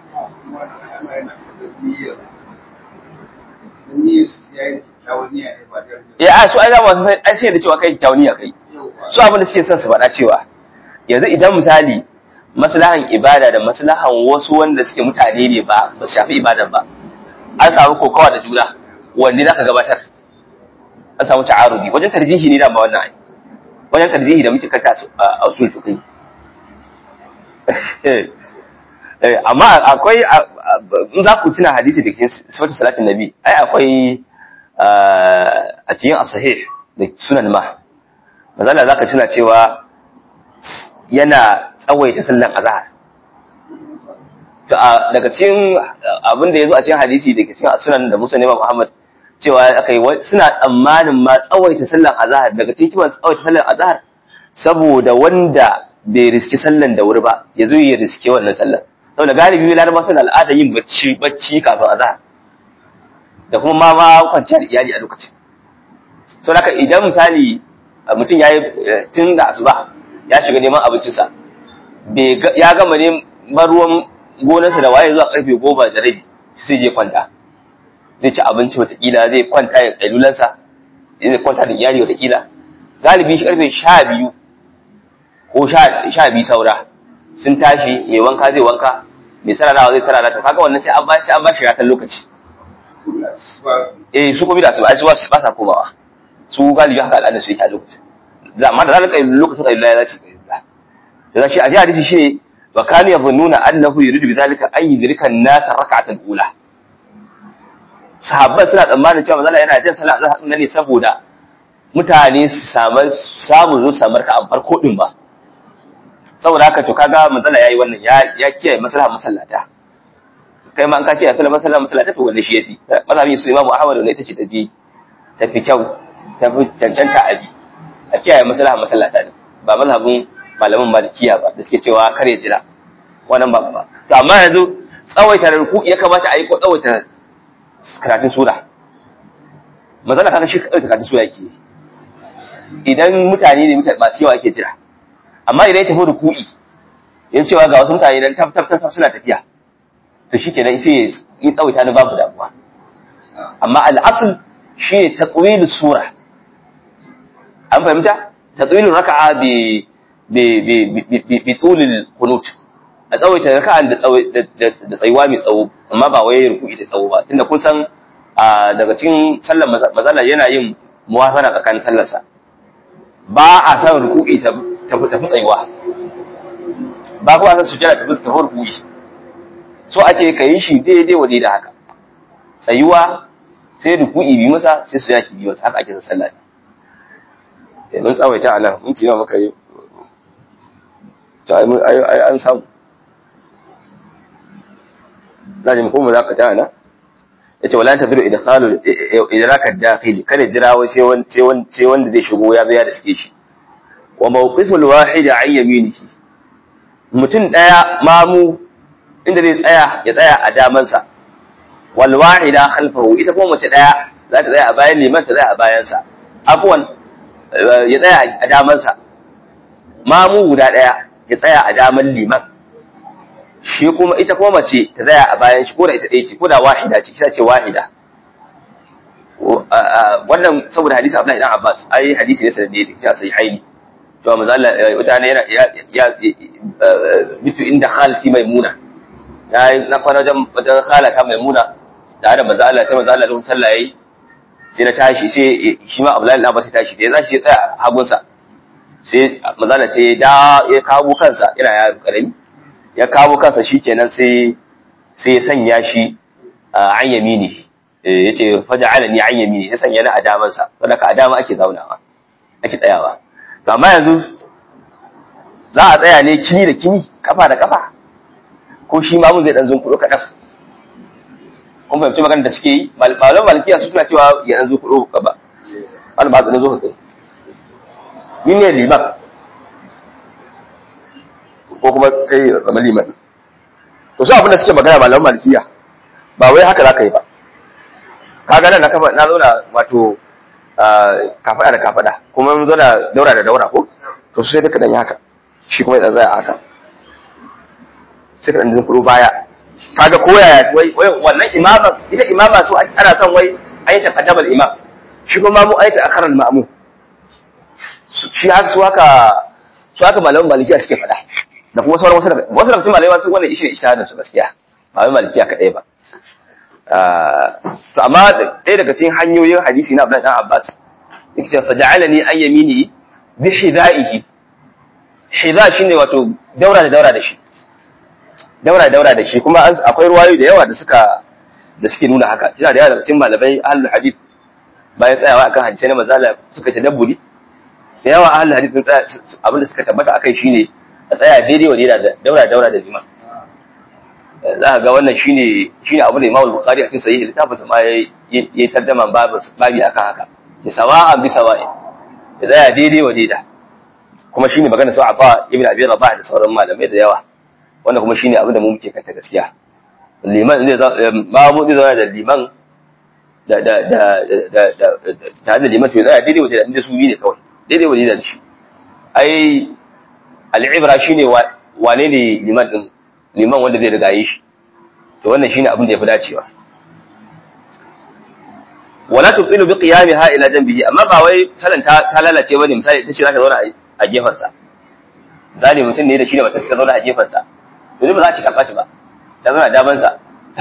ya a su ai za mu san ai sai da cewa kai kyawuniya kai su abin da suke son su faɗa cewa yanzu idan misali maslahan ibada da maslahan wasu wanda suke mutane ne ba ba su shafi ibadan ba an samu kokawa da juna wanne zaka gabatar an samu ta'arudi wajen tarjihi ne da ba wannan ai wajen tarjihi da muke kanta a usul fiqh amma akwai in za ku tuna hadisi da cikin sifatu salatin nabi ai akwai a cikin asahih da sunan ma mazala za ka tuna cewa yana tsawaita sallan azhar to daga cikin abin da ya zo a cikin hadisi da cikin sunan da musa nema muhammad cewa aka yi suna tsammanin ma tsawaita sallan azhar daga cikin kiman tsawaita sallan azhar saboda wanda bai riski sallan da wuri ba ya zo ya riske wannan sallan saboda galibi laraba suna al'ada yin bacci bacci kafin azhar da kuma ma ma kwanciyar iyali a lokacin so haka idan misali mutum ya yi tun da asuba ya shiga neman abincinsa ya gama ne ruwan gonarsa da waye zuwa karfe goma da rabi sai je kwanta zai ci abinci watakila zai kwanta ya ƙailulansa zai kwanta da iyali watakila galibi shi karfe sha biyu ko sha biyu saura sun tashi mai wanka zai wanka mai sararawa zai sarara to kaga wannan sai an ba sai an ba shi ratan lokaci eh su kuma da su ai su ba sa komawa su galibi haka al'ada su yake a lokacin da amma da zalika lokacin kailula ya zaci kailula da shi a ji hadisi shine wa kanu yabunnuna annahu yuridu bidhalika an yudrika an-nas rak'atan ula sahabban suna tsammanin cewa manzo yana jin sallah azhar ne saboda mutane su samu samu zo samar ka an farko din ba saboda haka to kaga manzala yayi wannan ya ya kiyaye maslaha masallata kai ma an ka kiyaye maslaha masallata to wannan shi yafi mazhabin su imamu ahmad ne ita ce tafi tafi kyau tafi cancanta abi a kiyaye maslaha masallata ne ba mazhabin malaman malikiya ba da suke cewa kare jira wannan ba ba to amma yanzu tsawaita ruku ya kamata a yi ko tsawaita karatun sura manzala kaga shi tsawaita karatun sura yake idan mutane ne masu yawa ake jira amma idan ya tafi ruku'i ya cewa ga wasu mutane dan tab tab tab suna tafiya to shikenan sai ya tsawaita ni babu damuwa amma al'asl shi ne tatwilu sura an fahimta tatwilu raka'a bi bi bi bi tulil qunut a tsawaita raka'an da da tsayuwa mai tsawo amma ba wai ruku'i ta tsawo ba tunda kun san daga cikin sallar mazala yana yin muwafana tsakanin sallarsa ba a san ruku'i ta tafi tsayuwa ba kuma san sujjada tafi tafi ruku'i so ake ka yi shi daidai wa da haka tsayuwa sai ruku'i bi masa sai sujjada ki bi masa haka ake san sallah ne mun tsawaita a nan mun ci maka yi ta ai an samu na jin kuma za ka ta nan yace wala tabiru idkhalu idraka dakhili kada jira wai sai wanda sai wanda zai shigo ya zo ya da suke shi wa mawqiful wahid an yaminihi mutum daya mamu inda zai tsaya ya tsaya a damansa wal wahida khalfahu ita kuma mace daya za ta tsaya a bayan liman ta tsaya a bayansa afwan ya tsaya a damansa mamu guda daya ya tsaya a daman liman shi kuma ita kuma mace ta tsaya a bayan shi ko da ita ɗaya ce ko da wahida ce kisa ce wahida wannan saboda hadisi Abdullahi dan Abbas ai hadisi ne sanadi da kisa sai haini to manzo Allah mutane yana ya bitu inda khalati maimuna ya na kwana wajen wajen khalata maimuna da da manzo Allah sai manzo Allah lokacin sallah yayi sai na tashi sai shi ma Abdullahi dan Abbas ya tashi da ya zashi ya tsaya hagunsa sai manzo Allah sai da ya kawo kansa yana yaro karami ya kawo kansa shi kenan sai sai ya sanya shi an yamini ya ce faja alani an yamini ya sanya na a damansa wadda ka a dama ake zaunawa ake tsayawa to amma yanzu za a tsaya ne kini da kini kafa da kafa ko shi ma mun zai dan zunkuɗo kaɗan kun fahimci magana da suke yi malaman malkiya su suna cewa ya dan zunkuɗo gaba wani ba na zo ka kai ni ne liman ko kuma kai zama liman to su abinda suke magana malaman malikiya ba wai haka za ka yi ba ka ga nan na kafa na zauna wato kafada da kafada kuma mun zauna daura da daura ko to sai duka dan yi haka shi kuma ya tsaya haka sai ka dan zin kuro baya kaga ko yaya wai wannan imama ita imama su ana son wai ayi taqaddama al-imam shi kuma mu ayi ta'akhkhara al-ma'mum shi haka su haka su haka malaman malikiya suke faɗa da kuma sauran wasu daga wasu daga cikin malamai sun wannan ishe ishahadin su gaskiya ba wai malikiya kadai ba to amma ɗaya daga cikin hanyoyin hadisi na Abdullahi dan Abbas yake cewa faja'alani an yamini bi hidaihi hida shine wato daura da daura da shi daura daura da shi kuma akwai ruwayoyi da yawa da suka da suke nuna haka shi da yawa daga cikin malamai ahlul hadith bayan tsayawa akan hadisi na manzala suka tadabburi da yawa ahlul hadith sun tsaya abin da suka tabbata akai shine a tsaya daidai wa daidai daura daura da liman za ka ga wannan shine shine abin da Imam Bukhari a cikin sahih littafin sa ma yayi yayi tarjuma babu babi akan haka ya sawa'an bi sawa'i ya tsaya daidai wa daidai kuma shine magana su Afa ibn Abi Rabah da sauran malamai da yawa wanda kuma shine abin da mu muke kanta gaskiya liman zai mamu zai zauna da liman da da da da da da da liman to ya tsaya daidai wa daidai inda su yi ne kawai daidai wa daidai da shi ai al'ibra shine wane ne liman din liman wanda zai riga yi shi to wannan shine abin da yafi dacewa wala tuqilu bi qiyamiha ila janbihi amma ba wai salan ta, ta lalace bane misali ita ce za ta zauna a gefen sa zali mutum ne da shi da matarsa ta zauna a gefen sa to ba za ta karba shi ba ta zauna daban sa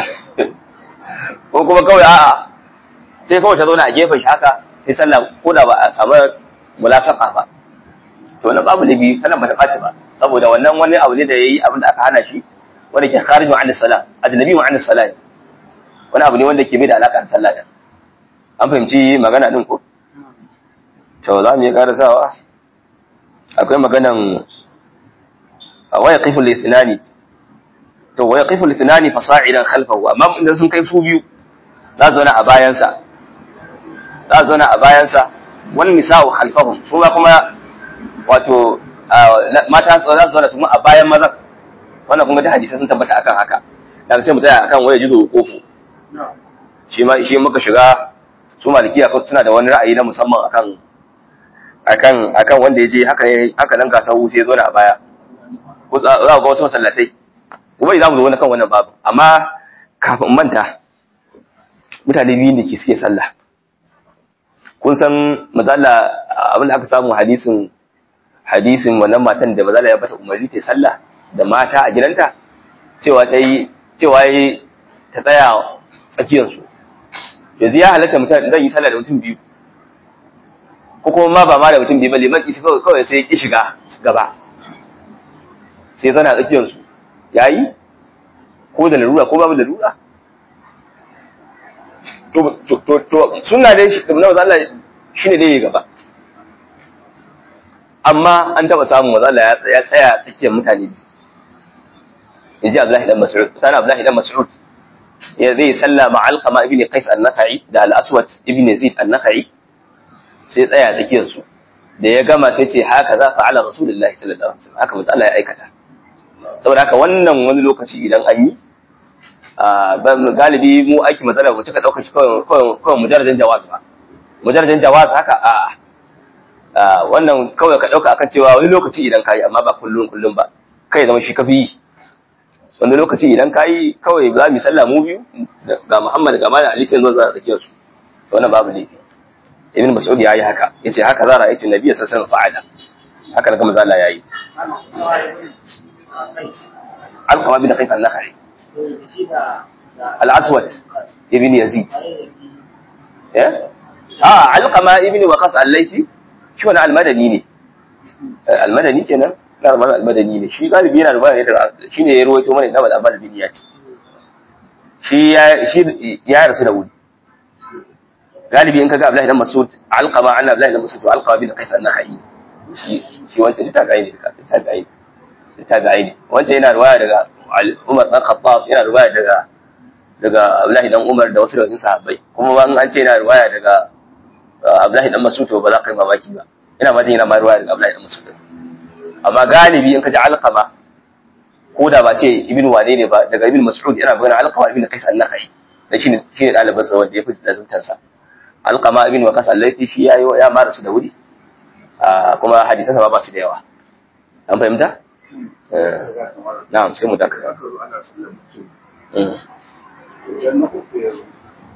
ko kuma kawai a'a sai kawai ta zauna a gefen shi haka sai sallah ko da ba a samu mulasaka ba to wannan babu labi sallan ba ta ɓaci ba saboda wannan wani abu ne da yayi abin da aka hana shi wanda ke kharijun an salat ajnabi wa an salat wani abu ne wanda ke mai da alaka da sallah din an fahimci magana din ko to za mu yi karasawa akwai maganan waya qifu lithnani to waya qifu lithnani fasa'idan khalfahu amma idan sun kai su biyu za su zauna a bayansa za su zauna a bayansa wani nisa'u khalfahum su ma kuma wato mata za su zauna su a bayan mazan wannan kuma da hadisai sun tabbata akan haka daga sai mu tsaya akan waya jizo kofu shi ma shi muka shiga su malikiya suna da wani ra'ayi na musamman akan akan akan wanda ya je haka ne haka nan gasar wuce ya zo na a baya ko za ga wasu masallatai kuma za mu zo wani kan wannan babu amma kafin manta mutane biyu da ke suke sallah kun san mazala abin da aka samu hadisin hadisin wannan matan da mazala ya bata umarni ta sallah da mata a gidanta cewa ta yi cewa yi ta tsaya tsakiyar su yanzu ya halatta mutum zan yi sallah da mutum biyu ko kuma ma ba ma da mutum biyu ba liman isi kawai sai ki shiga gaba sai zana tsakiyar su yayi ko da larura ko babu larura to to to sunna dai shi na Allah shine dai gaba amma an taba samun manzo Allah ya tsaya tsakiyar mutane yaji Abdullahi dan Mas'ud sana Abdullahi dan Mas'ud ya zai salla ma Alqama ibn Qais an-Nakhai da Al-Aswad ibn Yazid an-Nakhai sai tsaya tsakiyar su da ya gama sai ce haka za fa'ala Rasulullahi sallallahu alaihi wasallam haka manzo Allah ya aikata saboda haka wannan wani lokaci idan an yi galibi mu aiki matsala mu cika ɗaukar shi kawai mujarradin jawaz ba mujarradin jawaz haka a wannan kawai ka ɗauka akan cewa wani lokaci idan ka yi amma ba kullum kullum ba kai zama shi kafi yi wani lokaci idan ka yi kawai za mu sallah mu biyu ga muhammad ga malam ali sai zo za a tsakiyar su wannan babu laifi ibn mas'ud ya yi haka yace haka za ra'aytu nabiyyi sallallahu alaihi wasallam fa'ala haka daga manzo Allah yayi alqama bin qais an-nakhai al-aswad ibn yazid eh ah alqama ibn waqas al-laythi shi wani al-madani ne al-madani kenan na rubar al-madani ne shi galibi yana rubar ne da shi ne ya ruwaito mana da al-abbal bin ya ce shi ya shi ya rasu da wuri galibi in kaga Abdullahi dan Mas'ud alqama anna Abdullahi dan Mas'ud alqama bin qais an-nakhai shi shi wancan ta ga ne ta ga ne ta ga ne wancan yana ruwaya daga Umar dan Khattab yana ruwaya daga daga Abdullahi dan Umar da wasu daga sahabbai kuma ba an ce yana ruwaya daga Abdullahi dan Mas'ud to ba za ka yi mamaki ba ina ma yana ma ruwaya daga Abdullahi dan Mas'ud amma galibi in ka ji alqama ko da ba ce ibnu wane ne ba daga ibnu Mas'ud yana magana alqama ibnu Qais an-Nakhai da shi ne shi ne dalibin sa wanda ya fi lazuntar sa alqama ibnu Waqas al-Laythi shi yayi ya mara su da wuri kuma hadisan sa ba su da yawa an fahimta na'am sai mu dakata idan na uku ya zo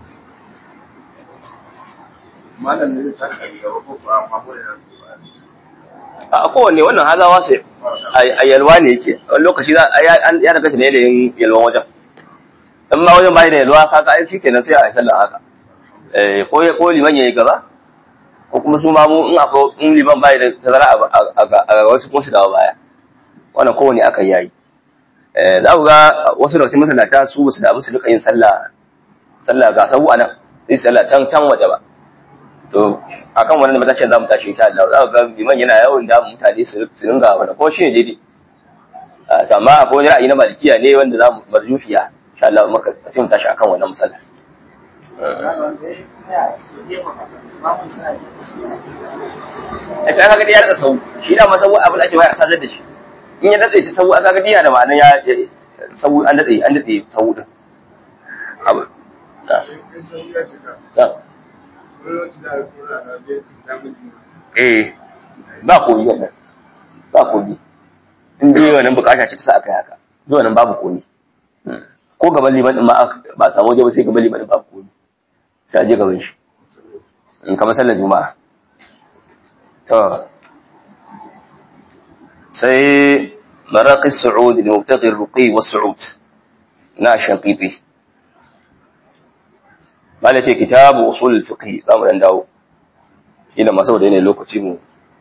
malam ne zai tashi a gaba ko kuwa mako da ya zo a kowanne wannan hazawa sai a yalwa ne yake wani lokaci za a ya daga shi ne da yin yalwan wajen in ma wajen bai da yalwa kaga ai shi kenan sai a yi sallah haka eh ko ko liman yayi gaba ko kuma su ma mu in akwai in liman bai da tazara a wasu kuma su dawo baya wannan kowanne aka yayi eh za ku ga wasu daga cikin masallata su basu da su duka yin sallah sallah ga sabu anan sai sallah can can waje ba to akan wannan matashin za mu tashi insha Allah za ku ga liman yana yawan da mutane su su ringa wannan ko shi ne daidai to amma akwai wani ra'ayi na malikiya ne wanda za mu marjufiya insha Allah muka sai mu tashi akan wannan musalla a ta kaga ya rasa sau shi da ma sau abin ake waya a sadar da shi in ya datse ta sau aka ga diya da ma'anar ya sau an datse an datse sau din abu eh ba komi wannan ba komi in dai wannan bukata ce ta sa aka yi haka duk wannan babu komi ko gaban liman din ma ba samu waje ba sai gaban liman din babu komi sai a je gaban shi in kamar sallar juma'a to sai maraqi su'ud li mubtaghi ruqi wa su'ud na shaqiqi mala ce kitabu usul al-fiqh za mu dan dawo ila ma saboda ne lokaci mu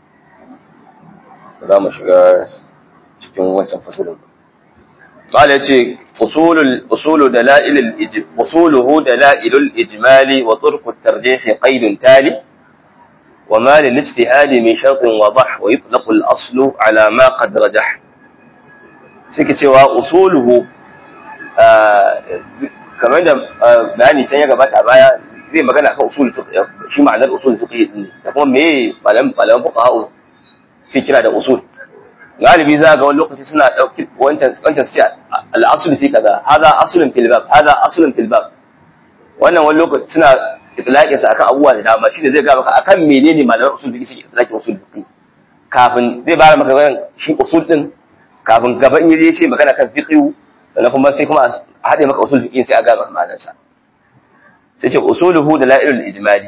za mu shiga cikin wancan fasalin mala ce usul usul dalail al-ijm usuluhu dalail al-ijmal wa turq at-tarjih qaid tali وما للاجتهاد من شرط وضح ويطلق الأصل على ما قد رجح سكتوا أصوله kamar da bayani can ya gabata a baya zai magana kan usul shi ma'anar usul fiqh din da kuma me malam malam fuqaha sai kira da usul galibi za ga wani lokaci suna dauki wancan wancan sai al-asl fi kaza hada aslun fil bab hada aslun fil bab wannan wani lokaci suna itlaqin sa akan abubuwa da dama shine zai ga maka akan menene malaman usul fiqh suke itlaqin usul fiqh kafin zai bara maka wannan shi usul din kafin gaba in yaje ce magana kan fiqh sannan kuma sai kuma a haɗe maka usul fiqh sai a ga maka ma'anar sa sai ce usuluhu da la'ilul ijmali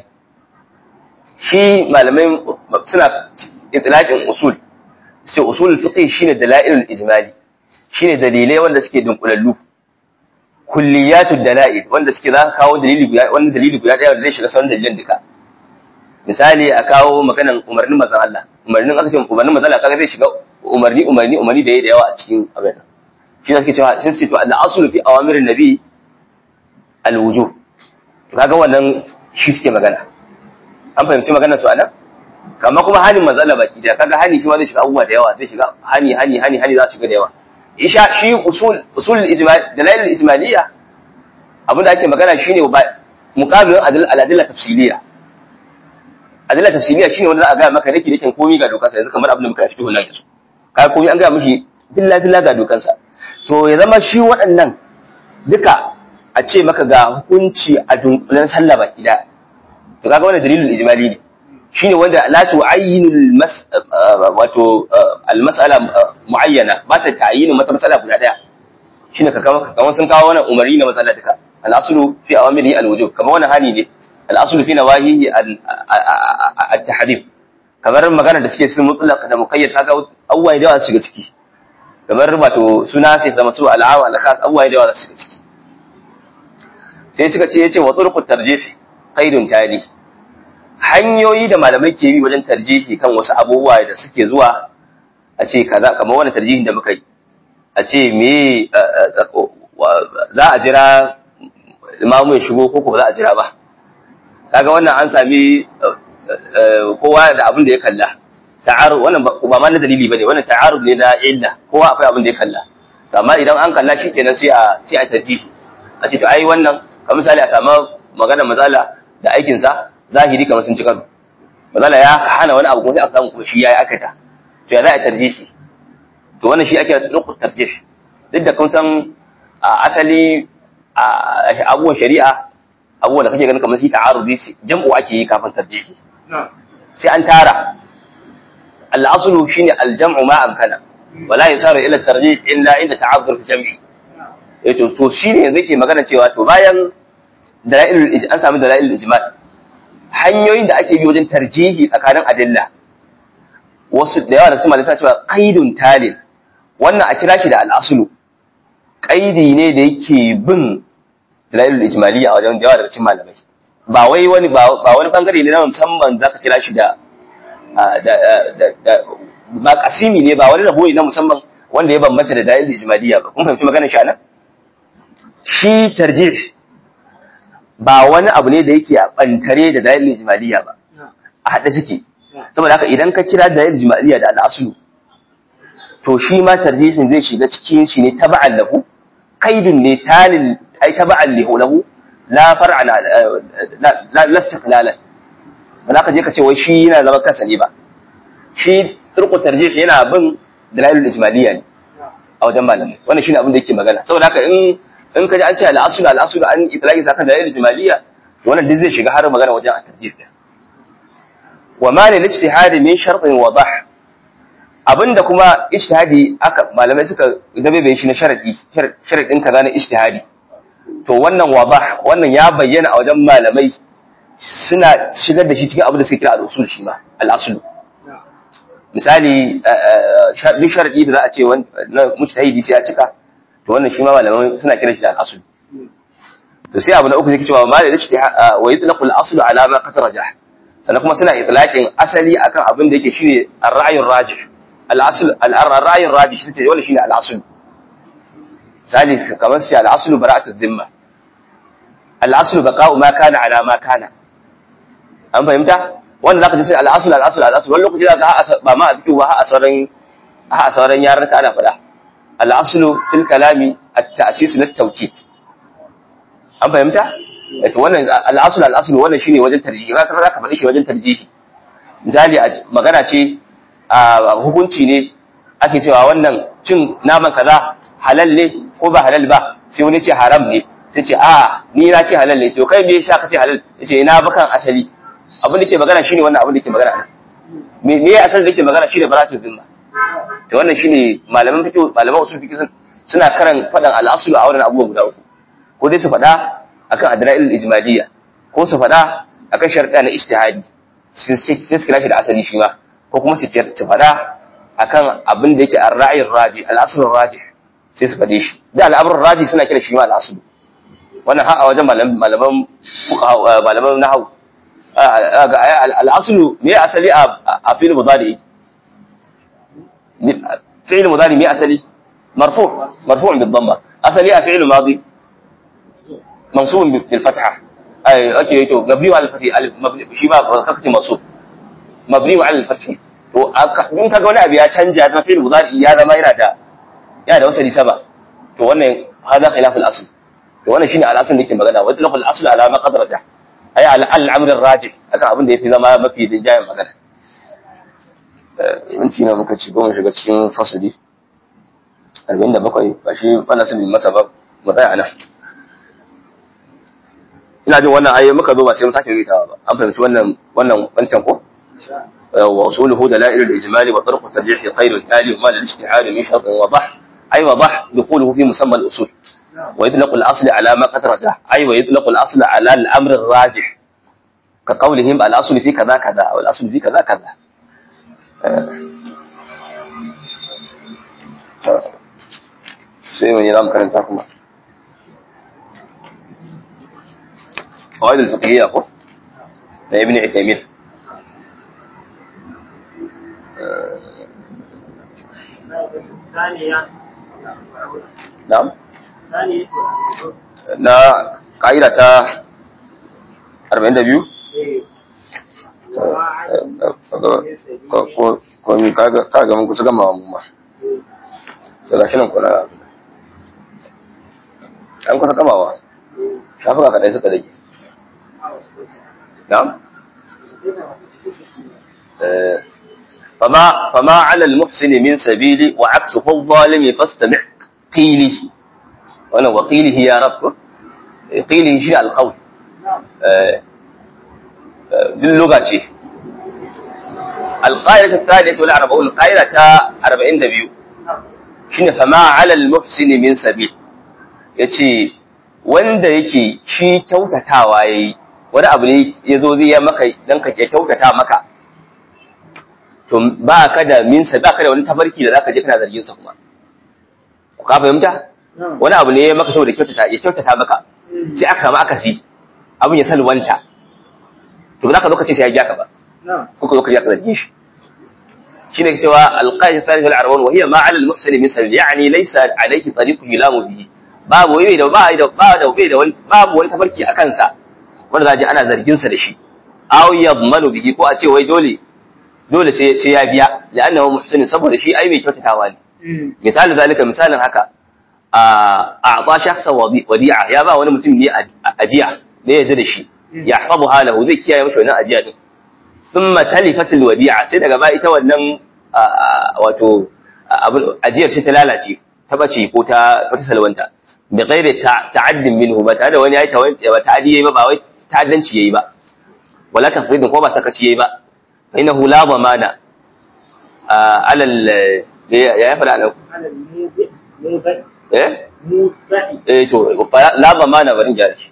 shi malamai suna itlaqin usul sai usul fiqh shine dalailul ijmali shine dalilai wanda suke dunkulallu kulliyatud dalail wanda suke za ka kawo dalili guda wannan dalili guda daya wanda zai shiga sauran dalilan duka misali a kawo maganan umarnin manzon Allah umarnin aka ce umarnin manzon Allah kaga zai shiga umarni umarni umarni da yayi da yawa a cikin abin shi ne suke cewa sun ce to al-aslu fi awamirin nabi al-wujub to kaga wannan shi suke magana an fahimci maganar su anan kamar kuma hanin manzon Allah baki da kaga hani shi ma zai shiga abubuwa da yawa zai shiga hani hani hani hani za su shiga da yawa isha shi usul usul ijmal dalail ijmaliyya abin da ake magana shine muqabilun al-adilla tafsiliya adilla tafsiliya shine wanda za a ga maka dake dake komai ga dokar sa yanzu kamar abin da muka fito nan yanzu kai komai an ga mishi billahi billahi ga dokar sa to ya zama shi waɗannan duka a ce maka ga hukunci a dunkulen sallah baki da to kaga wannan dalilul ijmali ne shine wanda la tu'ayyinul mas wato al-mas'ala muayyana ba ta ta'yinu mata mas'ala guda daya shine ka kama kamar sun kawo wannan umari na matsala duka al-aslu fi awamiri al-wujub kamar wannan hani ne al-aslu fi nawahihi at-tahrib kamar magana da suke sun mutlaq da muqayyad kaga abubuwa da yawa su shiga ciki kamar wato suna sai zama su al-awa al-khas abubuwa da yawa su shiga ciki sai suka ce yace wa turqut tarjih qaidun tali hanyoyi da malamai ke bi wajen tarjihi kan wasu abubuwa da suke zuwa a ce kaza kamar wani tarjihin da muka yi a ce me za a jira imamu ya shigo ko ba za a jira ba kaga wannan an sami kowa da abin da ya kalla ta'arud wannan ba ma na dalili bane wannan ta'arud ne na illa kowa akwai abin da ya kalla amma idan an kalla shi kenan sai a sai a tarjihi a ce to ai wannan kamar misali a samu magana mazala da aikin sa zahiri kamar sun ci karo mazala ya hana wani abu kuma sai aka samu kuma shi yayi akata to ya za a tarjihi to wannan shi ake nuku tarjih duk da kun san asali abubuwan shari'a abubuwan da kake ganin kamar shi ta'arudi jam'u ake yi kafin tarjihi sai an tara al-aslu shine al-jam'u ma amkana wala yasaru ila tarjih illa inda ta'azzur fi jam'i eh to to shine yanzu ke magana cewa to bayan dalailul an samu dalailul ijmal hanyoyin da ake bi wajen tarjihi tsakanin adilla wasu da yawa da kuma lissa cewa qaidun talil wannan a kira shi da al-aslu qaidi ne da yake bin dalailul ijmaliyya a wajen da yawa daga cikin malamai ba wai wani ba wani bangare ne na musamman zaka kira shi da ba kasimi ne ba wani rabo ne na musamman wanda ya bambanta da dalil ijmaliyya ba kun fahimci maganar shi anan shi tarjih ba wani abu ne da yake a bantare da dalil ijmaliyya ba a haɗe suke saboda haka idan ka kira dalil ijmaliyya da al'aslu to shi ma tarjihin zai shiga cikin shi ne taba'an lahu qaidun ne talil ai taba'an lahu la far'an la la istiqlalan ba za ka je ka ce wai shi yana zama kansa ne ba shi turku tarjih yana bin dalailul ijmaliyya ne a wajen malamai wannan shine abin da yake magana saboda haka in in ka ji an ce al-asl al-asl an itlaqi saka dalailul ijmaliyya to wannan duk zai shiga har magana wajen at-tarjih din wa ma lil ijtihad min shartin wadah abinda kuma ijtihadi aka malamai suka dabe shi na sharadi sharadin kaza na ijtihadi to wannan wadah wannan ya bayyana a wajen malamai suna shigar da shi cikin abin da suke kira al-usul shi ma al-asl misali duk sharadi da za a ce na mujtahidi sai ya cika to wannan shi ma malamai suna kira shi da al-asl to sai abu na uku yake cewa ma da ijtihad wa yutlaqu al-asl ala ma qad rajah sannan kuma suna itlaqin asali akan abin da yake shine ar-ra'yur rajih al-asl al-ra'yur rajih shi wannan shine al-asl misali kamar sai al-asl bara'atu dhimma al-asl baqa'u ma kana ala ma kana an fahimta wanda zaka ji sai al-asl al-asl al-asl wani lokaci zaka ba ma a fito ba a sauran a sauran yaran ka ana faɗa al-asl fil kalami at-ta'sis lit-tawkid an fahimta to wannan al-asl al-asl wannan shine wajen tarjihi zaka zaka faɗi shi wajen tarjihi misali magana ce a hukunci ne ake cewa wannan cin naman kaza halal ne ko ba halal ba sai wani ce haram ne sai ce a ni na ce halal ne to kai me yasa ka ce halal yace ina bakan asali abin da ke magana shine wannan abin da ke magana nan me me ya asali da ke magana shine baratu zimma to wannan shine malaman fiqh malaman usul fiqh suna karan fadan al-aslu a wannan abubuwa guda uku ko dai su fada akan adla'il ijmaliyya ko su fada akan sharɗa na ijtihadi sai su kira shi da asali shi ma ko kuma su fada akan abin da yake ar-ra'yin raji al-asl raji sai su fade shi da al-amr raji suna kira shi ma al-asl wannan har a wajen malaman malaman nahwu al'asulu me asali a fi'il mudari fi'il mudari me asali marfu marfu bil dhamma asali a fi'il madi mansub bil fatha ay ake to mabni ala fathi alif mabni shi ba kakace mansub mabni ala fathi to in kaga wani abu ya canja na fi'il mudari ya zama yana da yana da wasali saba to wannan hada khilaf al asl to wannan shine al asl da yake magana wa al asl ala ma qadrata ay al'amrin raji akan abin da ya fi zama mafi rinjayen magana minti na muka ci goma shiga cikin fasuli arba'in da bakwai ba shi bana sun bin masa ba mu tsaya nan ina jin wannan ayoyi muka zo ba sai mu sake ritawa ba an fahimci wannan wannan wancan ko wa usuluhu dalail al-ijmal wa tarq tarjih khayr al-tali wa ma al-ijtihad min shart wa dah ay wa dah dukhuluhu fi musamma al-usul ويطلق الأصل على ما قد رجح أي ويطلق الأصل على الأمر الراجح كقولهم الأصل في كذا كذا أو الأصل في كذا كذا sai wani ram karanta kuma قواعد الفقهية أخو ابن عثيمين نعم na ƙa'ida ta 42 komi kaga mun kusa gama mu ma daga shi nan kuna an kusa gamawa shafuka kaɗai suka dage na'am فما فما على المحسن من سبيل وعكسه الظالم فاستمع قيلي wannan wakilihi ya rabu qilihi shi alqawl din luga ce alqaida ta thalith wal arba wal qaida ta 42 shine fama ala al muhsin min sabil yace wanda yake shi kyautatawa yayi wani abu ne yazo zai ya maka dan ka kyautata maka to ba ka da min sa ba ka da wani tafarki da zaka je kana zargin sa kuma ka fahimta wani abu ne maka saboda kyautata ya kyautata maka sai aka samu akasi abin ya salwanta to ba za ka zo ka ce sai ya ja ka ba ko ka zo ka ja ka zarge shi shine cewa alqaida thalith al-arba'un wa hiya ma 'ala al-muhsin min sabil yani laysa alayhi tariqu yulamu bihi babu wai da ba da ba da bai da wani babu wani tafarki a kansa wanda zaji ana zargin sa da shi aw yadmanu bihi ko a ce wai dole dole sai sai ya biya li'annahu muhsin saboda shi ai mai kyautatawa ne misali zalika misalin haka a a'ta shakhsa wadi'a ya ba wani mutum ne ajiya ne ya da shi ya hafazu halahu zai kiyaye masa wannan ajiya din thumma talifat alwadi'a sai daga ba ita wannan wato ajiyar sai ta lalace ta bace ko ta ta salwanta bi ghairi ta'addin minhu ba tare da wani yayi ba ta'addi yayi ba ba wai ta'addanci yayi ba wala tafridin ko ba sakaci yayi ba fa innahu la dhamana ala al ya ya fada nan eh eh to la dhamana barin jari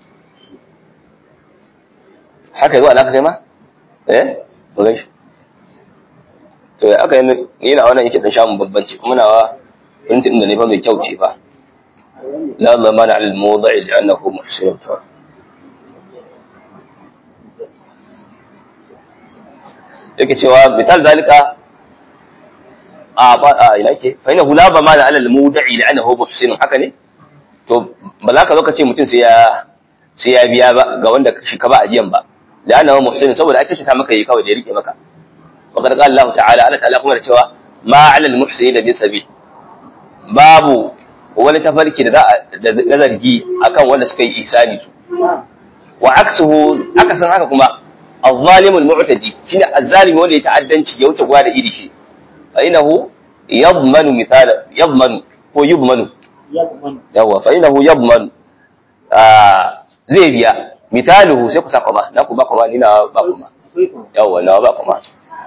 haka yazo alaka kai ma eh ba gaishe to ya aka yi na wannan yake dan shamun babbanci kuma nawa printin da ne fa mai kyau ce fa la zamana al mawdi'i li'annahu muhsin fa yake cewa misal zalika a ba a ina ke fa innahu la zamana al mawdi'i li'annahu muhsin haka ne to ba za ka zo ka ce mutum sai ya sai ya biya ba ga wanda shi ka ba ajiyan ba li'annahu muhsin saboda ake ta maka yi kawai da ya rike maka وقد قال الله تعالى Allah ta'ala kuma da cewa ma 'ala al-muhsinin min sabil babu wani tafarki da na zargi akan wanda suka yi ihsani su wa aksuhu akasan haka kuma az-zalimu al-mu'tadi shine az-zalimi wanda ya ta'addanci ya wuce gwa da iri shi fa innahu yadmanu mithala yadmanu ko yubmanu yawa fa innahu yadmanu zai biya mithaluhu sai ku saka ma na ku ba kuma ni na ba kuma yawa na ba kuma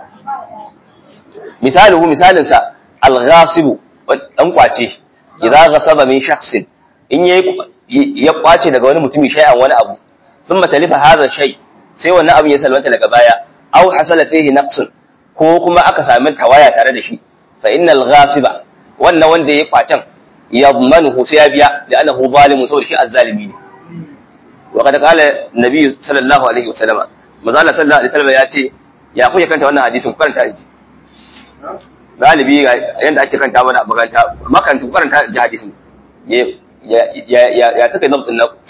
misaluhu misalinsa al-ghasibu dan kwace idan ghasaba min shakhsin in yayi ya kwace daga wani mutumi shay'an wani abu thumma talifa hadha shay sai wannan abin ya salwanta daga baya aw hasala fihi naqsun ko kuma aka sami tawaya tare da shi fa innal ghasiba wannan wanda ya kwacen yadmanuhu sai ya biya da annahu zalimun saboda shi azzalimi ne wa kad qala nabi sallallahu alaihi wasallam manzo sallallahu alaihi wasallam ya ce ya kuke kanta wannan hadisin ku karanta ji galibi yanda ake kanta mana makaranta makaranta ku karanta ji hadisin ya ya ya ya suka yi zabtin naku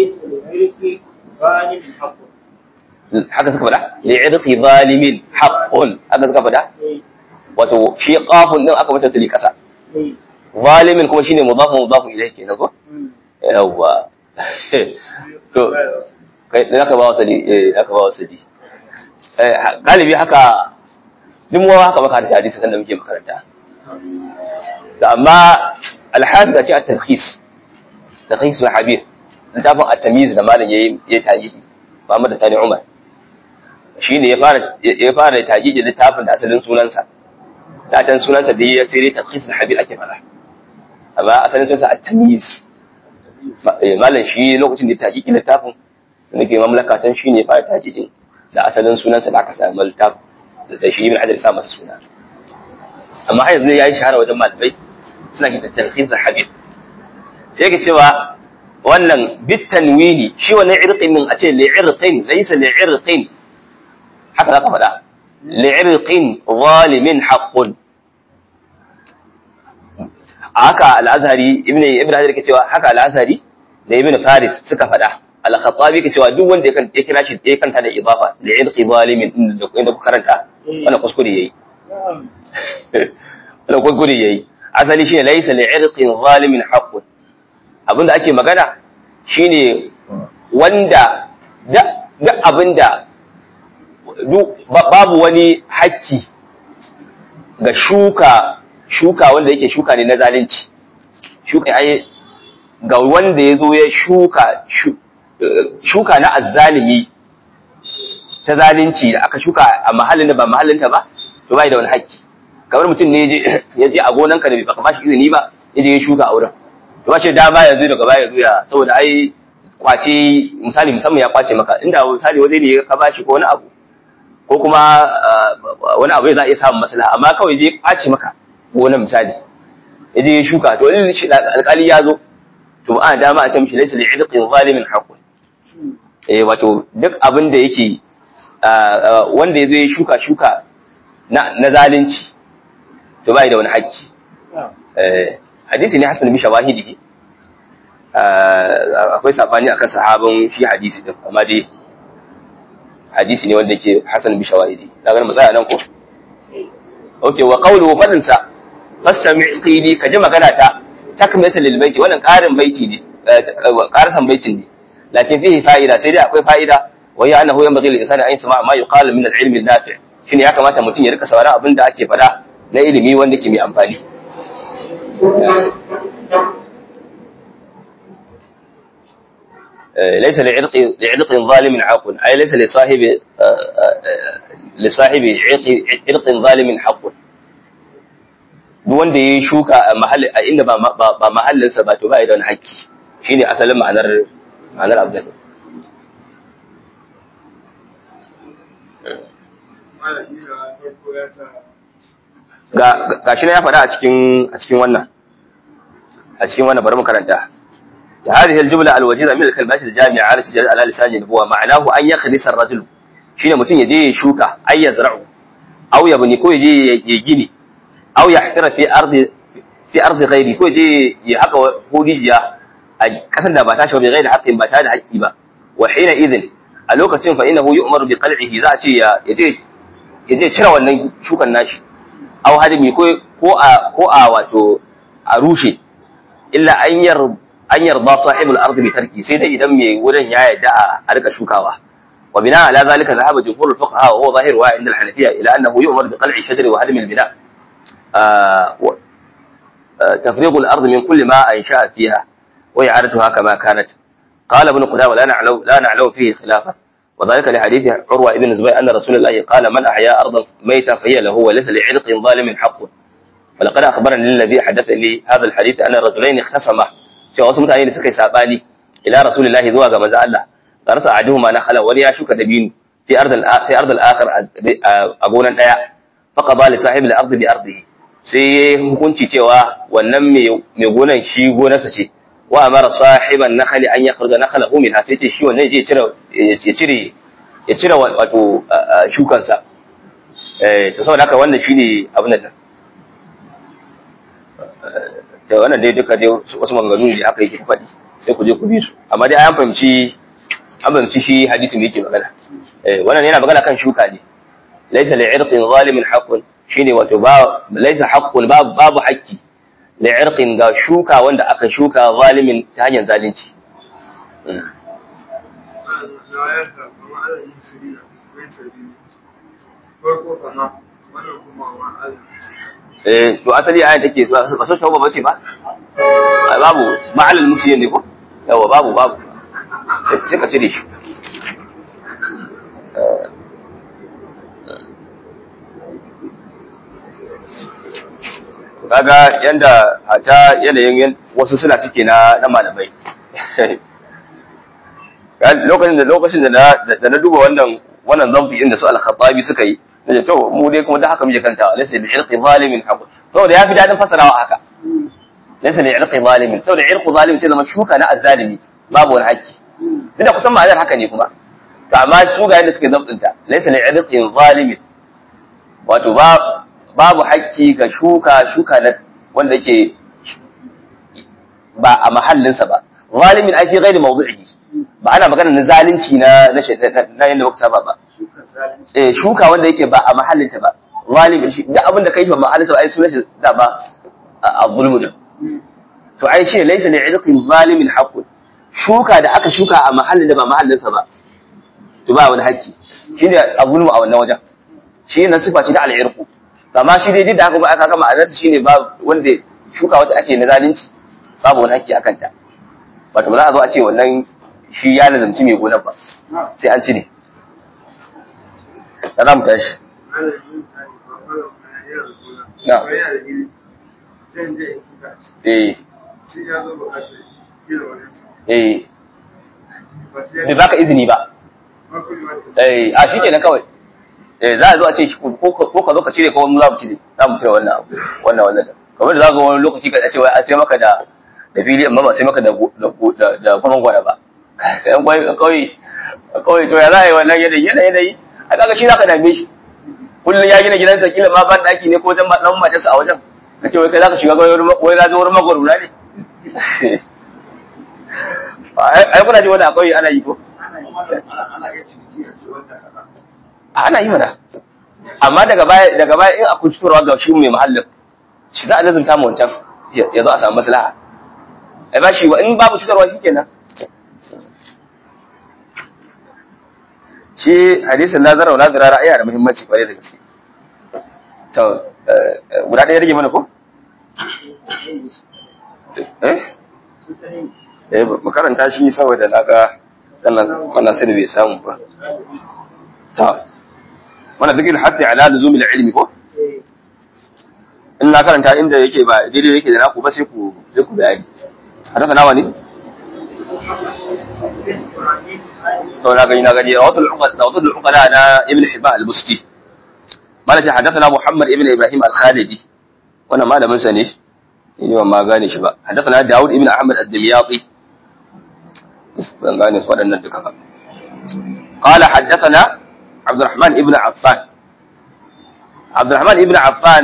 haka suka faɗa li'irqi zalimin haqqun haka suka faɗa wato shi qafun din aka mata tuli kasa zalimin kuma shine mudafun mudafun ilayhi kenan ko yawa to kai da ka ba wasali eh aka ba wasali galibi haka duk mu haka maka da hadisi sanda muke makaranta da amma alhafi a ce a tarhis tarhis na habir littafin a tamiz da malam yayi ya tayi Muhammad Tani Umar shi ne ya fara ya fara taji littafin da asalin sunansa da tan sunansa da ya sai tarhis na habir ake fara amma asalin sunansa a tamiz malam shi lokacin da ya taji littafin da nake mamlaka tan shi ne ya fara taji da asalin sunansa da aka samu littafin da shi ibn hajar ya sa masa suna amma har yanzu yayi shahara wajen malamai suna kitan tarhis habib sai yake cewa wannan bit tanwini shi wannan irqin min a ce li irqin laysa li irqin haka zaka faɗa li irqin zalimin haqqun haka al-azhari ibn ibn hajar yake cewa haka al-azhari da ibn faris suka faɗa al-khattabi ke cewa duk wanda ya kira shi ya kanta da idafa li irqi zalimin inda inda ku karanta wannan kuskure yayi wannan kuskure yayi asali shine laysa li irqin zalimin haqqun abinda ake magana shine wanda da abinda babu wani haƙƙi ga shuka shuka wanda yake shuka ne na zalunci shuka ai ga wanda ya zo ya shuka shuka na azzalimi ta zalunci da aka shuka a mahallin da ba mahallinta ba to bai da wani haƙƙi kamar mutum ne ya je a gonanka da baka bashi izini ba ya je ya shuka a wurin to ba shi dama yanzu daga baya yanzu ya saboda ai kwace misali musamman ya kwace maka inda misali waje ne ka bashi ko wani abu ko kuma wani abu za a iya samun maslaha amma kawai je kwace maka gonan misali ya je ya shuka to in alƙali ya zo to ba ana dama a ce mishi laysa li'idqin zalimin haqqun eh wato duk abin da yake wanda ya zo ya shuka shuka na zalunci to bai da wani haƙƙi eh hadisi ne hasan bi shawahidihi akwai sabani akan sahabin shi hadisi din amma dai hadisi ne wanda yake hasan bi shawahidi na ga mu tsaya nan ko okay wa qawluhu fadin sa fastami' qili ka ji magana ta takmilatan lil baiti wannan karin baiti ne karasan baitin ne lakin fihi fa'ida sai dai akwai fa'ida wa ya annahu yanbaghi lil insani an yasma ma yuqalu min al ilm al nafi' shine ya kamata mutum ya rika sauraron abin da ake faɗa na ilimi wanda ke mai amfani ليس لعرق لعرق ظالم حق اي ليس لصاحب لصاحب عرق عرق ظالم حق duk wanda ya shuka a mahalli a inda ba ba mahallinsa ba to ba da wani haƙƙi shine asalin ma'anar ma'anar abdul ga ga shi ne ya faɗa a cikin a cikin wannan a cikin wannan bari mu karanta هذه الجملة الوجيزة من الكلمات الجامعة على سجل على لسان النبوة معناه أن يخلص الرجل شين متين يجي شوكا أي يزرع أو يبني كو يجي يجيني أو يحفر في أرض في أرض غيري كو يجي يحق هوديجيا كسن دا باتاش بغير حق باتا da haƙƙi ba وحينئذ a lokacin fa innahu yu'maru bi qal'ihi za a ce ya yaje yaje cire wannan shukan nashi aw hadimi ko ko a ko a wato a rushe illa an yar an yarda sahibul ardi bi tarki sai dai idan mai wurin ya yarda a rika shukawa wa bina ala zalika zahaba jumhur fuqaha wa huwa zahir wa inda al-hanafiyya ila annahu yu'mar bi qal'i shajar wa hadm al-bina تفريغ الأرض من كل ما أنشأ فيها وإعادتها كما كانت قال ابن قدامة لا نعلم لا نعلم فيه خلافا وذلك لحديث عروة ابن الزبير أن رسول الله قال من أحيا أرضا ميتة فهي له وليس لعرق ظالم حق فلقد أخبرني الذي حدث لي هذا الحديث أن الرجلين اختصما cewa wasu mutane da suka yi sabani ila rasulillahi zuwa ga manzo Allah da rasa ajuhuma na khala wani ya shuka dabino fi ardal fi ardal akhir a gonan daya fa qada li sahib al ardi bi ardihi sai ya hukunci cewa wannan mai mai gonan shi gonarsa ce wa amara sahiban nakhli an yakhruja nakhlahu minha sai ce shi wannan zai cire ya cire ya cire wato shukansa eh to saboda haka wannan shine abin nan da wannan dai duka dai wasu maganganu ne haka yake faɗi sai ku je ku bi su amma dai an fahimci an fahimci shi hadisi ne yake magana eh wannan yana magana kan shuka ne laysa li'irqin zalimin haqqun shine wato ba laysa haqqun babu babu haqqi li'irqin ga shuka wanda aka shuka zalimin ta hanyar zalunci eh to asali ayan take ba so tauba bace ba babu ma'alal musiyin ne ko yawa babu babu sai ka cire shi kaga yanda hata yanayin wasu suna suke na na malamai lokacin da lokacin da na duba wannan wannan zamfi inda su al-khattabi suka yi da to mu dai kuma da haka muke kanta laysa bi irqi zalimin haqq saboda yafi dadin fasarawa haka laysa bi irqi zalimin saboda irqu zalimin sai zama shuka na azzalimi babu wani haƙƙi duk da kusan ma'anar haka ne kuma to amma su ga yadda suke zabtinta laysa li irqi zalimin wato ba babu haƙƙi ga shuka shuka na wanda yake ba a mahallinsa ba zalimin ai fi ghairi mawdu'ihi ba ana magana na zalunci na na yanda muka saba ba eh shuka wanda yake ba a mahallinta ba zalimi shi duk abin da kai ba mahallinsa ba ai sunan shi da ba a zulmu din to ai shi laysa li izqin zalimin haqqun shuka da aka shuka a mahallin da ba mahallinsa ba to ba wani haƙƙi shine a zulmu a wannan wajen shi ne sifa ce ta al'irku amma shi dai da haka ba aka gama azarta shine ba wanda shuka wata ake na zalunci babu wani haƙƙi akan ta wato ba za a zo a ce wannan shi ya lazamci mai gonar ba sai an cire da za mu tashi na eh eh bai baka izini ba eh a shi kenan kawai eh za a zo a ce ko ka zo ka cire ko mu za mu cire za mu cire wannan abu wannan wannan kamar da za ga wani lokaci ka ce wai a ce maka da da fili amma ba sai maka da da kwanan gwada ba kayan kwai kawai kawai to ya za a yi wannan yanayi yanayi yanayi a kaga shi za ka dame shi kullum ya gina gidansa kila ma ban daki ne ko wajen dan matarsa a wajen ka ce wai kai zaka shiga wai za zo wurin magwaruna ne ai kuna ji wani a kauye ana yi ko ana yi mana amma daga baya daga baya in akwai cutarwa ga shi mai muhallin shi za a lazumta mu wancan ya zo a samu maslaha ai ba shi wa in babu cutarwa shikenan shi hadisin nazara wa nazara ra'ayi da muhimmanci kwarai da gaske to guda ɗaya rage mana ko eh eh mu karanta shi saboda na ga sannan wannan sai bai samu ba ta wannan dukkan hatta ala luzumil ilmi ko in na karanta inda yake ba daidai yake da naku ba sai ku sai ku bayani hadasa nawa ne to na gani na gani rawatul uqad rawatul uqala na ibn hibban al-busti mana ce hadathana muhammad ibn ibrahim al-khalidi wannan malamin sa ne ni ban ma gane shi ba hadathana daud ibn ahmad ad-dimyati ban gane su waɗannan duka ba قال حدثنا عبد الرحمن ابن عفان عبد الرحمن ابن عفان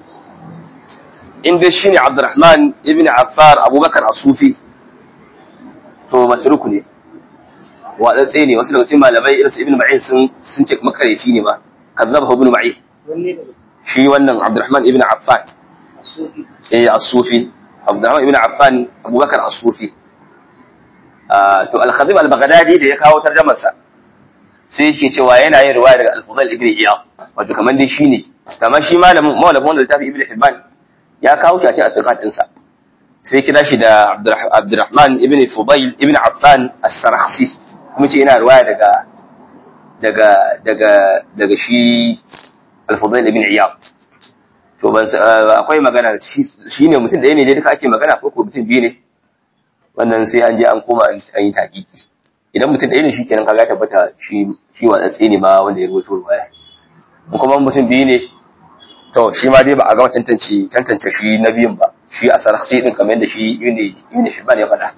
inda shine Abdurrahman ibn Affar Abubakar As-Sufi to matruku ne wadatse ne wasu daga cikin malamai irin su Ibn Ma'in sun sun ce makareci ne ba kazzaba Ibn Ma'in shi wannan Abdurrahman ibn Affan eh As-Sufi Abdurrahman ibn Affan Abubakar As-Sufi to Al-Khatib Al-Baghdadi da ya kawo tarjumar sa sai yake cewa yana yin riwaya daga Al-Fudayl ibn Iyad wato kamar dai shine kamar shi malamin malamin wanda littafi Ibn Hibban ya kawo shi a cikin atiqad ɗinsa sai kira shi da Abdurrahman ibn Fudayl ibn Affan as-Sarakhsi kuma ce ina riwaya daga daga daga daga shi al-Fudayl ibn Iyad to ban akwai magana shi ne mutum ɗaya ne dai duka ake magana ko ko mutum biyu ne wannan sai an je an koma an yi taƙiƙi idan mutum ɗaya ne shi kenan kaga tabbata shi shi watsatse ne ma wanda ya rubuto riwaya kuma mutum biyu ne to shi ma dai ba a gama tantance tantance shi na biyun ba shi a sarhsi din kamar yadda shi yuni yuni shi ya faɗa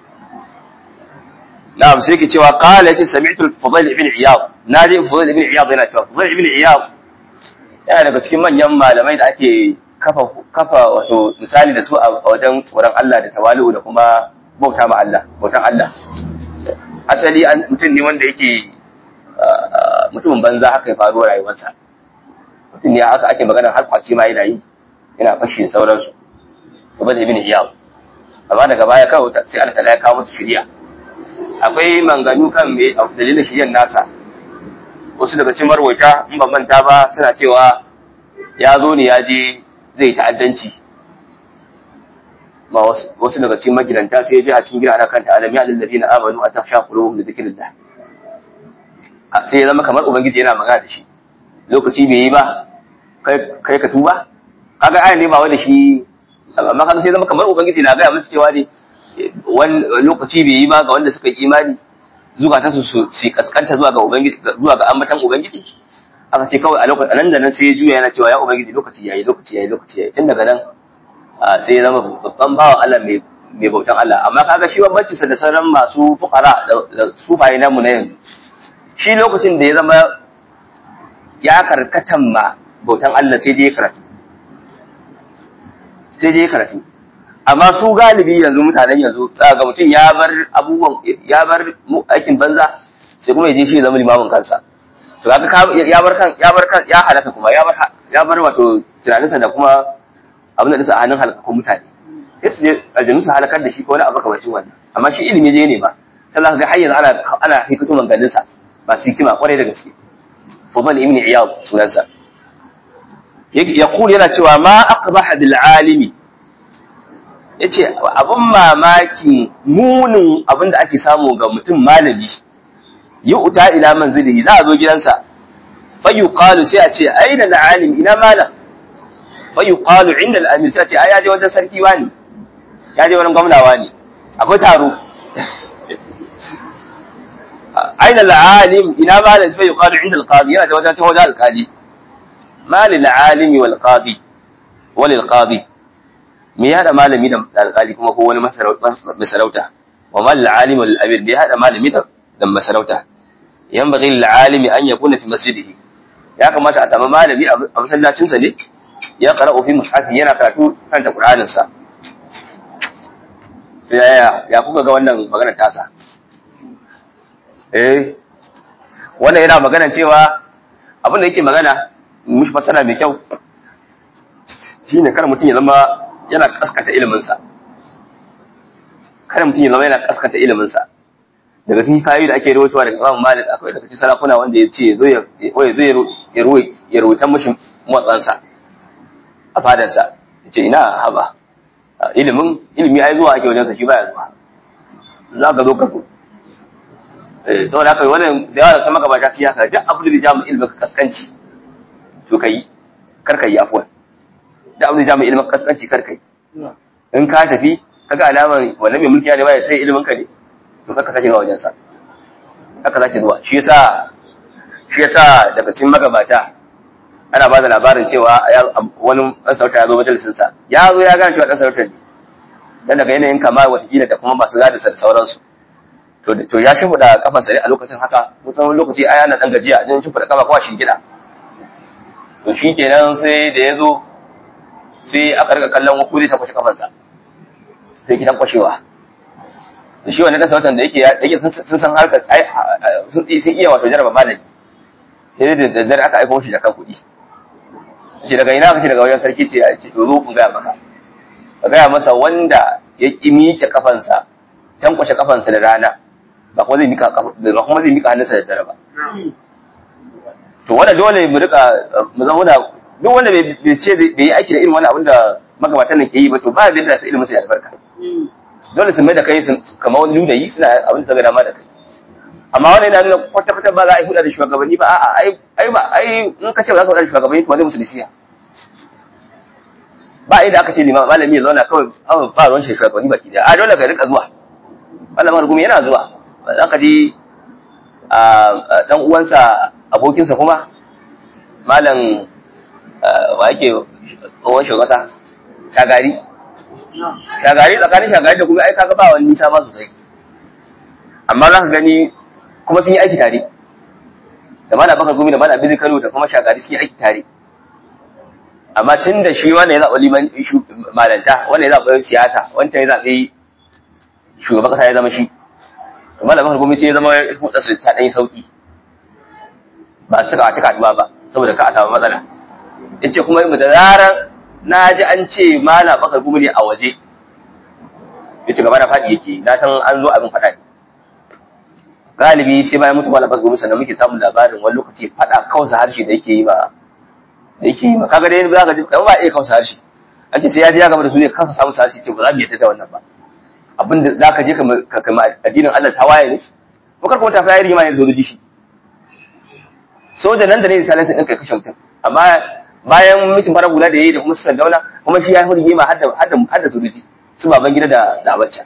na'am sai ke cewa qala yace sami'tu al-fudayl ibn iyad naji fudayl ibn iyad yana cewa fudayl ibn iyad yana daga cikin manyan malamai da ake kafa kafa wato misali da su a wajen tsoron Allah da tawali'u da kuma bauta ma Allah bautan Allah asali mutum ne wanda yake mutumin banza haka ya faru rayuwarsa mutum ne aka ake magana har kwaci ma yana yi yana fashi da sauransu kuma da ibn iyal amma daga baya kawai sai Allah ta ya kawo musu shiriya akwai manganu kan me dalilin shiryan nasa wasu daga cikin marwata in ban manta ba suna cewa ya zo ne ya je zai ta'addanci ma wasu daga cikin magidanta sai ya je a cikin gida ana kanta alam ya lillazi na amanu a tafsha qulubuhum li dhikrillah sai ya zama kamar ubangiji yana magana da shi lokaci bai yi ba kai ka tuba kaga ayan ne ba wanda shi amma kaga sai zama kamar ubangiji na gaya musu cewa ne wani lokaci bai yi ba ga wanda suka yi imani zukata su su kaskanta zuwa ga ubangiji zuwa ga ambatan ubangiji aka ce kawai a lokacin nan da nan sai ya juya yana cewa ya ubangiji lokaci yayi lokaci yayi lokaci yayi tun daga nan sai ya zama babban bawan Allah mai mai bautan Allah amma kaga shi bambanci sa da sauran masu fuqara da sufaye namu na yanzu shi lokacin da ya zama ya karkatan ma bautan Allah sai je karatu sai je karatu amma su galibi yanzu mutanen yanzu ga mutum ya bar abubuwan ya bar aikin banza sai kuma ya je shi zama limamin kansa to kaga ya bar kan ya bar kan ya halaka kuma ya bar ya bar wato tunaninsa da kuma abin da dinsa a hannun halakakun mutane sai su je aljanu su halakar da shi ko wani abu kamacin wannan amma shi ilimi je ne ba sai za ka ga har yanzu ana ana hikatu manganinsa ba su hikima kwarai da gaske Fudal ibn Iyad sunansa. Yaqul yana cewa ma aqbaha bil alimi. Yace abun mamaki munin abin da ake samu ga mutum malami. Yu'ta ila manzilihi za a zo gidansa. Fa yuqalu sai a ce aina al alim ina malam. Fa yuqalu inda al amir sai a ce ai ya je wajen sarki wani. Ya je wurin gwamna wani. Akwai taro. أين العالم إلى ما لازم يقال عند القاضي هذا وجهة وجه القاضي ما للعالم والقاضي وللقاضي me ya da malami da alƙali kuma ko wani masarauta wa mal alim wal amir me ya da malami da masarauta yan baghi lil alimi an yakuna fi masjidihi ya kamata a samu malami a masallacinsa ne ya qara'u fi mushafi yana karatu kan ta Qur'aninsa ya ya kuka ga wannan magana tasa eh wannan yana magana cewa abin da yake magana mushi fasara mai kyau shine kar mutum ya zama yana kaskata iliminsa kar mutum ya zama yana kaskata iliminsa daga cikin kayoyi da ake rawaitowa daga Imam Malik akwai daga cikin sarakuna wanda ya ce zo ya zo ya ruwa ya ruwaita mishi motsansa a fadarsa ya ce ina haba ilimin ilimi ai zuwa ake wajensa shi baya zuwa za ka zo ka zo eh saboda haka wannan da yawa da sama gabata shi haka duk abin da ya jamu ilimin kaskanci to kai kar ka yi afwan duk abin da ya jamu ilimin kaskanci kar ka yi in ka tafi kaga alaman wannan mai mulki ne ba ya sai ilimin ka ne to kaka sake zuwa wajensa kaka sake zuwa shi yasa shi yasa daga cikin magabata ana ba da labarin cewa wani ɗan sarauta ya zo majalisinsa ya zo ya gane cewa ɗan sarauta ne dan daga yanayin kama watakila da kuma masu gadi da sauransu to to ya shimfiɗa kafansa ne a lokacin haka musamman lokaci aya na ɗan gajiya jin shimfiɗa kafa kowa shi gida to shi kenan sai da ya zo sai aka riga kallon wakuli ta kwashe kafansa sai kitan kwashewa da shi wani ɗan sarautar da yake yake sun san harkar sun iya wato jaraba malami sai da daddare aka aiko shi da kan kuɗi ce daga ina kace daga wajen sarki ce a ce to zo in gaya maka ka gaya masa wanda ya ki miƙe kafansa tankwashe kafansa da rana ba kuma zai mika ba kuma zai mika hannunsa da dare ba to wanda dole mu rika mu zama da duk wanda bai ce bai yi aiki da irin wani abin da magabatan nan ke yi ba to ba da yadda ilimin sa ya albarka dole su mai da kai kamar wani ludayi suna abin da suka dama da kai amma wannan yana nuna kwata kwata ba za a yi huda da shugabanni ba a'a ai ai ba ai in ka ce ba za ka huda da shugabanni to zai musu nasiha ba inda aka ce limam malami ya zauna kawai abu ba ruwan shi shugabanni baki da a dole ka rika zuwa malamin gumi yana zuwa za ka ji a dan uwansa abokinsa kuma malam wa yake tsohon shugaba shagari shagari tsakanin shagari da kuma ai kaga ba wani nisa ba sosai amma za ka gani kuma sun yi aiki tare da mana baka gumi da mana abin kano da kuma shagari sun yi aiki tare amma tun da shi wanda ya zaɓa liman malanta wanda ya zaɓa siyasa wancan ya zaɓi shugaban ƙasa ya zama shi to mana baka gumi sai ya zama huɗa su ta ɗanyi sauƙi ba su cika cika ba ba saboda ka a samu matsala ya ce kuma da zarar na ji an ce mana baka gumi ne a waje ya ce gaba na faɗi yake na san an zo abin faɗa ne galibi sai bayan mutu malabar gobe sannan muke samun labarin wani lokaci fada kausa harshe da yake yi ba da yake yi ba kaga dai za ka ji kamar ba iya kausa harshe an ce sai ya ji ya gama da su ne kansa samu harshe ce ba za mu yadda da wannan ba abin da za ka je ka kama addinin Allah ta waye ne ko kar kuma ta fara rigima ne zoji shi soja nan da ne misalin sai ɗinka kashe mutum amma bayan mutum fara hula da yayi da kuma su sandauna kuma shi ya yi rigima har da har da sojoji su baban gida da da abacca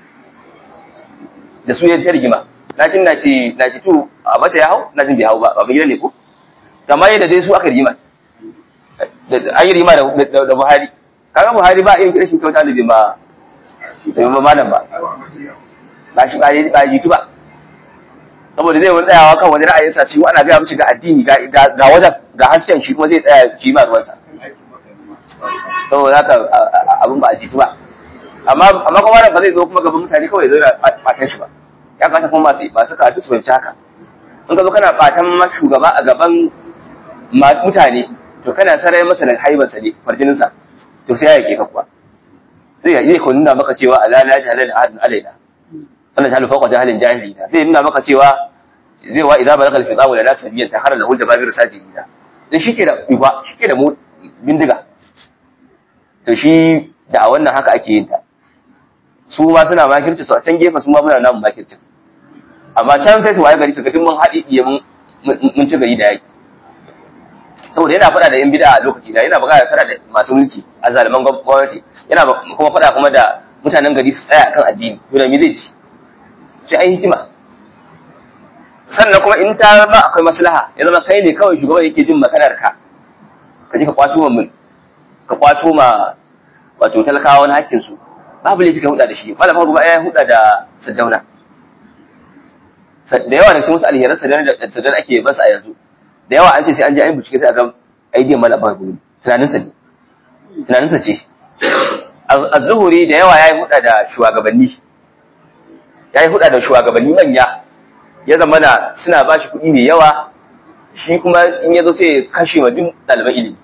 da su ya ta rigima na jin na ce na ce tu a mace ya hau na jin bai hau ba babban gida ne ko amma yadda dai su aka rigima an yi rigima da buhari kaga buhari ba irin rashin kyauta da bai ma bai ma malam ba ba shi ba ba jitu ba saboda zai wani tsayawa kan wani ra'ayinsa shi ana gaya mishi ga addini ga wajen ga hasken shi kuma zai tsaya shi ma ruwansa saboda haka abin ba a jitu ba amma amma kuma ba zai zo kuma gaban mutane kawai zai fatan shi ba ya kamata kuma masu masu karatu su fahimci haka in ka zo kana fatan shugaba a gaban mutane to kana sarai masa da haibarsa ne farjininsa to sai ya yake ka kuwa zai yi ko nuna maka cewa ala la jahala da ahadin alaina wannan jahalu fawqa jahalin jahilina zai nuna maka cewa zai wa idza balagal fitawu la nasabiyan ta harala hul jababir sajidina dan shike da uba shike da mu bindiga to shi da a wannan haka ake yin ta su ma suna makirci su a can gefe su ma muna namun makircin amma can sai su waye gari su ga mun haɗi iya mun ci gari da yaki saboda yana faɗa da yan bid'a a lokaci da yana buƙatar faɗa da masu mulki a zaliman gwamnati yana kuma faɗa kuma da mutanen gari su tsaya kan addini to da me zai ci sai an hikima sannan kuma in ta zama akwai maslaha ya zama kai ne kawai shugaban yake jin maganar ka ka je ka kwato ma ka kwato ma wato talakawa wani hakkin su babu laifi ka huda da shi malama ruba ya huda da saddauna da yawa da cikin wasu alheran saddauna da saddauna ake basu a yanzu da yawa an ce sai an je an bincike sai a ga aidiyan mala ba gudu tunaninsa ne tunaninsa ce az-zuhuri da yawa yayi huda da shugabanni yayi huda da shugabanni manya ya zama na suna ba shi kuɗi mai yawa shi kuma in ya zo sai kashe wa duk ɗaliban ilimi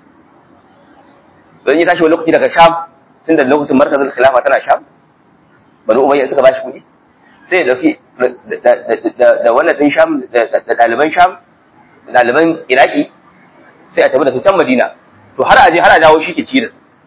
don ya tashi wani lokaci daga sham sun da lokacin markazin khilafa tana sham bani umayya suka ba shi kuɗi sai ya ɗauki da wannan ɗin sham da ɗaliban sham da ɗaliban iraki sai a tafi da su can madina to har a je har a dawo shi ke ci da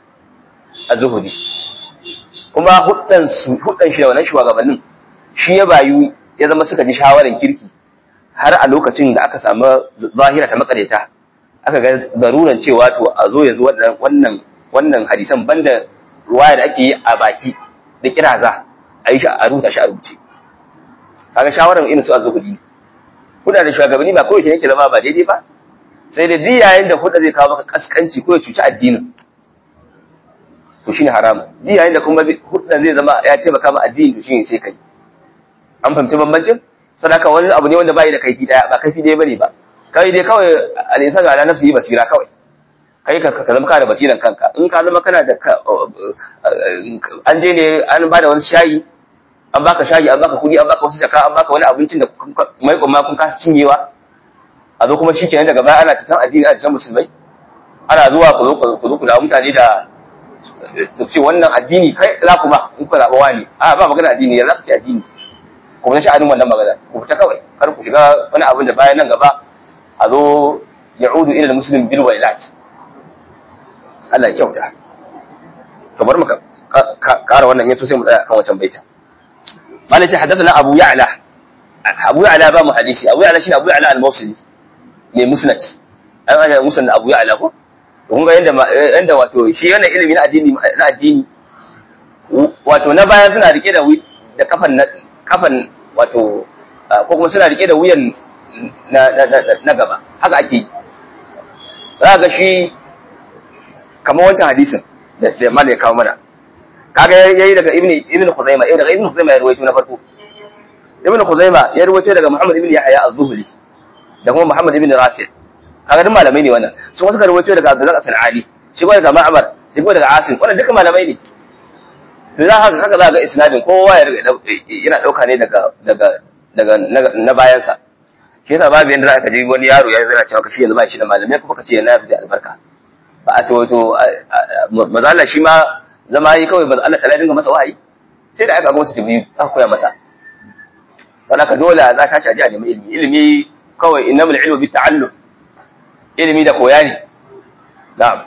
a zuhuri kuma hudan shi da wannan shugabannin shi ya bayu ya zama suka ji shawarar kirki har a lokacin da aka samu zahira ta makareta aka ga daruran cewa to a zo yanzu wannan wannan hadisan banda ruwaya da ake yi a baki da kiraza a yi shi a rubuta shi a rubuce kaga shawarar irin su a zuhudi huda da shugabanni ba kawai yake zama ba daidai ba sai da duk yayin da huda zai kawo maka kaskanci ko ya cuci addinin to shine haramu duk yayin da kuma huda zai zama ya taimaka ma addini to shine sai kai an fahimci bambancin sadaka wani abu ne wanda bai da kaifi daya ba kaifi daya bane ba kai dai kawai al-insan ala nafsihi basira kawai kai ka ka zama kana da basiran kanka in ka zama kana da an je ne an ba da wani shayi an baka shayi an baka kudi an baka wasu jaka an baka wani abincin da mai kuma kun kasa cinyewa a zo kuma shikenan daga baya ana tatan addini a cikin musulmai ana zuwa ku zo ku zo ku da mutane da ce wannan addini kai za ku ba in ku zaɓa wani a ba magana addini ya za ku ci addini ku fita sha'anin wannan magana ku fita kawai kar ku shiga wani abin da bayan nan gaba a zo ya'udu ila muslim bil wailat Allah ya kyauta to bar mu kara wannan yaso sai mu tsaya kan wancan baita malai ce haddathana abu ya'la abu ya'la ba mu hadisi abu ya'la shi abu ya'la al-mawsili ne musnad an ana musnad abu ya'la ko kun ga yanda yanda wato shi yana ilimi na addini na addini wato na bayan suna rike da da kafan kafan wato ko kuma suna rike da wuyan na gaba haka ake za ga shi kamar wancan hadisin da mala ya kawo mana kaga yayi daga ibn ibn khuzaima eh daga ibn khuzaima ya rawaito na farko ibn khuzaima ya rawaito daga muhammad ibn yahya az-zuhli da kuma muhammad ibn rafi kaga duk malamai ne wannan su kuma suka rawaito daga abdullah al-ali shi kuma daga ma'mar shi kuma daga asim wannan duka malamai ne to za haka haka za ga isnadin kowa ya yana dauka ne daga daga daga na bayansa shi yasa babu yanda za ka ji wani yaro ya zana cewa kashi yanzu ba shi da malamai kuma kace yana fi da albarka ba a to to mazala shi ma zama yi kawai Allah ta dinga masa wahayi sai da aka ga wasu jibril aka koya masa dan haka dole za ka tashi a nemi ilimi ilimi kawai innamal ilmu bi ta'allum ilimi da koya ne na'am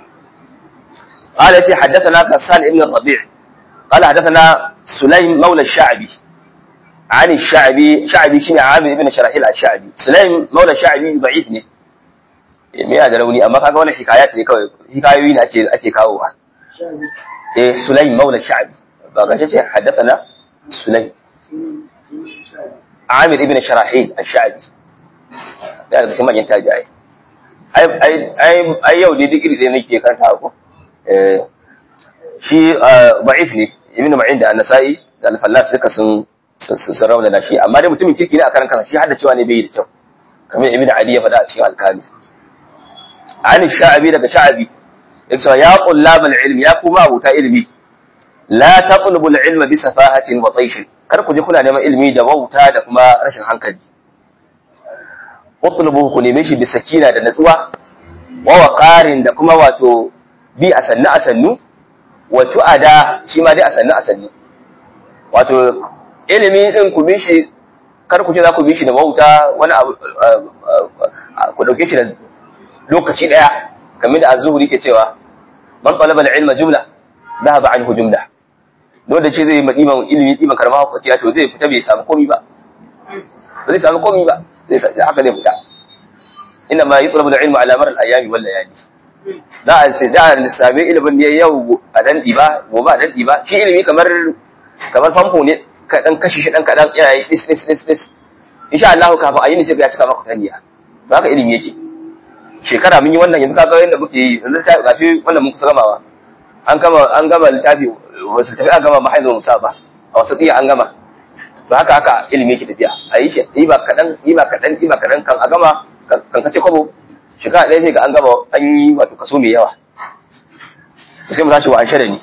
قال يتي حدثنا غسان ابن الربيع قال حدثنا سليم مولى الشعبي عن الشعبي شعبي شنو عامر ابن شراحيل الشعبي سليم مولى الشعبي ضعيف ne me ya da rauni amma kaga wannan hikayat ne kawai hikayoyi ne ake ake kawowa eh sulaim maula sha'bi ba ga ce haddathana sulaim amir ibn sharahil ash-sha'bi da daga cikin manyan tabi'ai ai ai ai yau dai digiri ɗaya nake karanta ko eh shi da'if ne ibn ma'in da an-nasa'i da al-fallas duka sun sun raunana shi amma dai mutumin kirki ne a karan kansa shi hadda cewa ne bai da kyau kamar ibn ali ya faɗa a cikin al-kamil an sha'abi daga sha'abi yace ya qullab al-ilm ya kuma abuta ilmi la taqlubu al-ilma bi safahatin wa taysh kar ku je kuna neman ilmi da wauta da kuma rashin hankali utlubu ku neme shi bi sakina da natsuwa wa waqarin da kuma wato bi a sannu a sannu wa tu'ada shi ma dai a sannu a sannu wato ilimi din ku bi shi kar ku ce za ku bi shi da wauta wani abu ku dauke shi da lokaci daya kamar da az-zuhri ke cewa man talaba al-ilma jumla dhahaba anhu jumla dole da ce zai yi diman ilimi diman karama hukunci to zai fita bai samu komai ba zai samu komai ba zai haka zai fita inna ma yutlabu al-ilmu ala mar al-ayami wal layali za a ce da sami ilimin ne yau a dan diba gobe a dan diba shi ilimi kamar kamar famfo ne ka dan kashi shi dan kadan yana yi dis dis dis dis insha Allah kafin ayi ne sai ya cika maka taniya ba haka ilimi yake shekara mun yi wannan yanzu kaga yanda muke yi yanzu ta gashi wannan mun kusa gamawa an gama an gama littafi wasu tafi an gama mahaifin musa ba a wasu tsiya an gama to haka haka ilimi yake tafiya a yi shi yi ba kaɗan yi ba kaɗan yi ba kaɗan kan a gama kan kace kwabo shekara ɗaya sai ga an gama an yi wato kaso mai yawa sai mu tashi wa an shada ni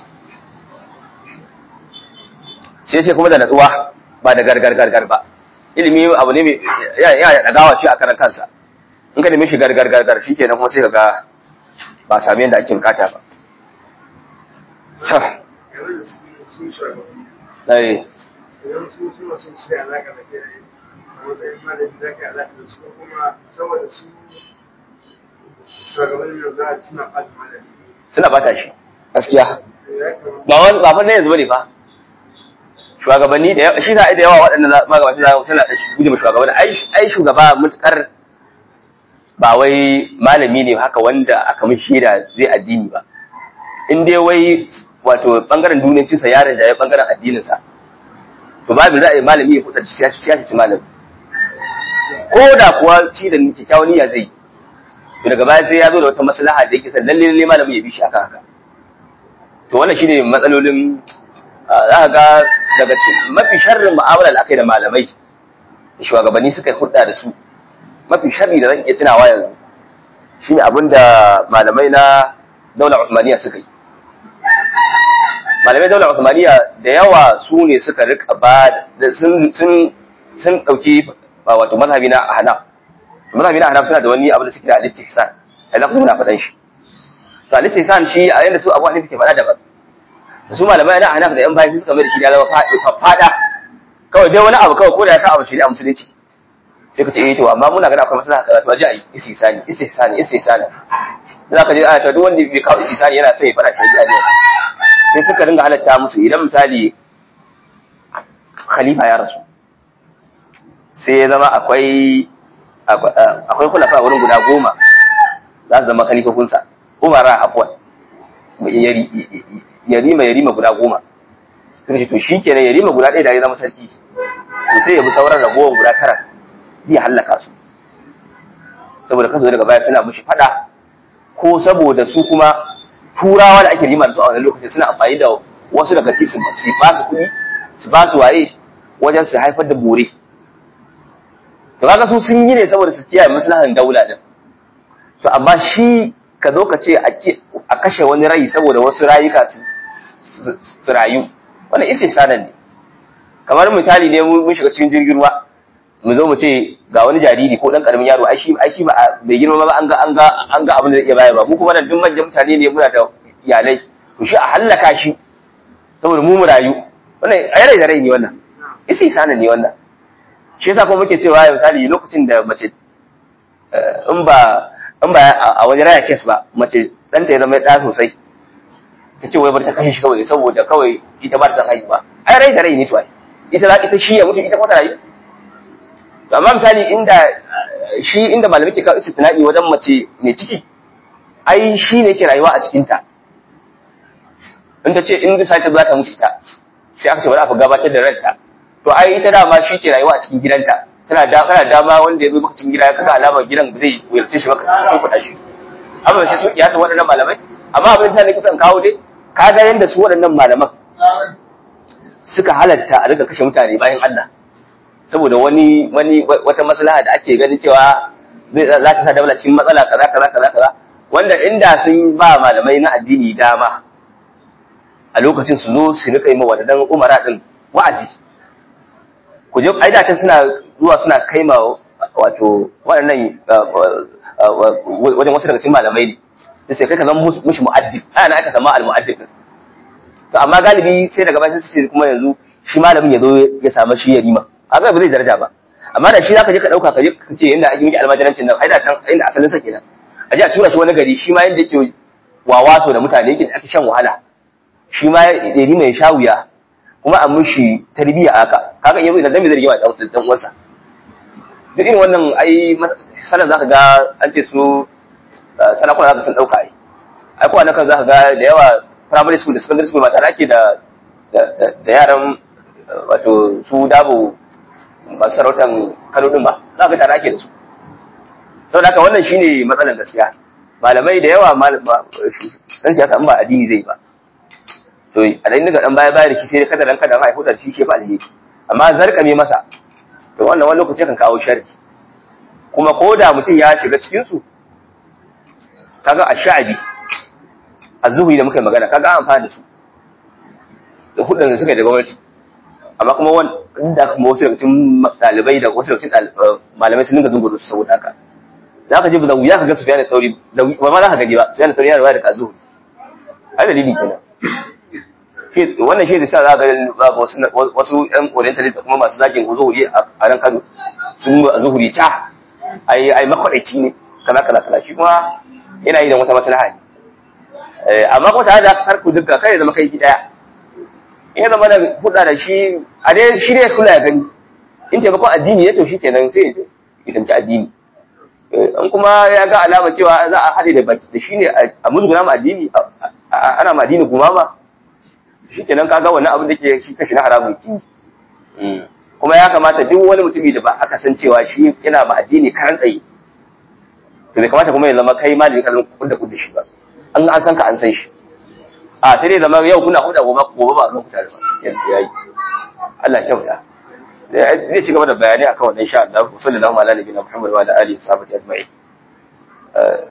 sai sai kuma da natsuwa ba da gargar gargar ba ilimi abu ne mai ya ya dagawa shi a karan kansa in ka nemi shi gargar gargar shikenan kuma sai ka ga ba sami yadda ake bukata ba sa game da su sun shugabanni ai idan su suna son su yi alaƙa da kai a matsayin malami za ka yi alaƙa da su ko kuma saboda su shugabannin da za a suna ɓata malami suna bata shi gaskiya ya kamata ba wani ba fa ne yanzu bane fa shugabanni da yawa shi da da yawa waɗannan magabaci da suna da guje ma shugabanni ai ai shugaba mutakar ba wai malami ne haka wanda aka mishi shaida zai addini ba in dai wai wato bangaren duniyancin sa yaron da ya bangaren addinin sa to babu za a yi malami ya kudar siyasa siyasa malami ko da kuwa shi da kyakkyawan niyya zai yi to daga baya sai ya zo da wata maslaha da yake san lalle lalle malami ya bi shi akan haka to wannan shine matsalolin za ka ga daga cikin mafi sharrin mu'amala da aka yi da malamai da shugabanni suka yi hudda da su mafi sharri da zan iya tunawa yanzu shine abin da malamai na daular Uthmaniyya suka yi malamai daular Uthmaniyya da yawa su ne suka rika ba da sun sun sun dauki wato mazhabi na Ahnaf mazhabi na Ahnaf suna da wani abu da suke da al-istihsan ai na kuma na faɗan shi to al-istihsan shi a yanda su Abu Hanifa ke faɗa daban su malamai na Ahnaf da yan bayan suka mai da shi ya zama fada kawai dai wani abu kawai ko da ya sa abu shi a musulunci sai ka ce eh to amma muna ganin akwai maslaha kaza to aje ayi istihsani istihsani istihsani za ka je ana ta duk wanda bai kawo istihsani yana sai ya fara shi ne sai suka dinga halatta musu idan misali khalifa ya rasu sai ya zama akwai akwai kulafa wurin guda goma za su zama khalifofinsa umara afwan yarima yarima guda goma suka ce to shi kenan yarima guda ɗaya da ya zama sarki to sai ya bi sauran ragowar guda tara zai hallaka su saboda kaso daga baya suna mushi fada ko saboda su kuma turawa da ake rima da su a wani lokacin suna amfani da wasu daga cikin su ba su kuɗi su ba su waye wajen su haifar da bore to kaga su sun yi ne saboda su kiyaye maslahan daula din to amma shi ka zo ka ce a kashe wani rai saboda wasu rayuka su rayu wannan isa sanan ne kamar misali ne mun shiga cikin jirgin ruwa mu zo mu ce ga wani jariri ko dan karamin yaro ai shi ai shi ba bai girma ba an ga an ga an ga abin da zai iya bayarwa mu kuma nan duk manyan mutane ne muna da iyalai to shi a hallaka shi saboda mu mu rayu wannan ai rai da rai ne wannan isa sanan ne wannan shi yasa kuma muke cewa misali lokacin da mace in ba in ba a wani raya kes ba mace ɗanta ya zama ɗa sosai ta ce wai bar ta kashe shi kawai saboda kawai ita ba ta san haihuwa ai rai da rai ne to ai ita za ita shi ya mutu ita kuma ta rayu to amma misali inda shi inda malamai ke kawo istitna'i wajen mace mai ciki ai shi ne ke rayuwa a cikin ta in ta ce in sai ta za ta mutu ita sai aka ce bari a gabatar da ranta to ai ita dama shi ke rayuwa a cikin gidanta tana da kana dama wanda ya zo maka cikin gida ya kaga alamar gidan ba zai wuyarce shi maka sun kuɗa shi amma sai su kiyasa waɗannan malamai amma abin da nake son kawo dai ka ga yanda su waɗannan malaman suka halatta a riga kashe mutane bayan Allah saboda wani wani wata maslaha da ake ganin cewa zai za ta sa daula cikin matsala kaza kaza kaza kaza wanda inda sun ba malamai na addini dama a lokacin su zo su rika yi ma wadannan umara din wa'azi ku je ai da suna zuwa suna kai ma wato waɗannan wajen wasu daga cikin malamai ne sai kai ka zama mushi mu'addib ana aka sama al-mu'addib to amma galibi sai daga bayan sai kuma yanzu shi malamin ya zo ya samu shi ya rima kaga ba zai daraja ba amma da shi zaka je ka dauka ka je ka ce inda ake miki almajirancin nan ai da can inda asalin sa kenan a je a tura shi wani gari shi ma yanda yake wawaso da mutane yake ake shan wahala shi ma ya rima ya sha wuya kuma a mushi tarbiyya haka kaga yanzu idan me zai rigima da dan uwansa duk irin wannan ai sanan zaka ga an ce su sanakuna zaka sun dauka ai ai ko kan zaka ga da yawa primary school da secondary school ba tare ake da da yaran wato su dabo masu sarautan kano din ba za ka tare ake da su saboda haka wannan shine matsalar gaskiya malamai da yawa dan siyasa in ba addini zai ba to a dan daga dan baya baya da shi sai kada ranka da haihu da shi shi fa alheri amma zarkame masa to wannan wani lokaci kan kawo sharri kuma ko da mutum ya shiga cikin su kaga ash-sha'bi az-zuhri da muka magana kaga an amfana da su da hudun da suka yi da gwamnati amma kuma wanda kuma wasu daga cikin dalibai da wasu daga cikin malamai sun dinga zunguru su saboda haka za ka ji da wuya ka ga Sufyan al-Thawri da ba ma za ka gani ba Sufyan al-Thawri ya riwaya da Zuhri ai dalili kenan wannan shi da sa za ga wasu wasu ƴan orientalist da kuma masu zagin zuhuri a ran Kano sun ba zuhuri ta ai ai makwadaici ne kaza kaza kaza shi kuma yana yi da wata maslaha ne amma kuma tare da har ku duka kai zama kai gida in ya zama da huda da shi a dai shi ne kula ya gani in taimakon addini ya to shi kenan sai ya tamki addini in kuma ya ga alama cewa za a haɗe da baki da shi ne a musguna ma addini ana ma addini gumama shi kenan kaga wannan abin da ke shi kashi na haramun kinji kuma ya kamata duk wani mutumi da ba aka san cewa shi yana ma addini karan tsaye to bai kamata kuma ya zama kai ma da kalin kudda kudda shi ba an an san ka an san shi a sai dai zama yau kuna huda gobe gobe ba ga mutane ba yanzu yayi Allah ya kyauta zai ci gaba da bayani akan wannan insha Allah sallallahu alaihi wa sallam Muhammad wa alihi wa sahbihi ajma'in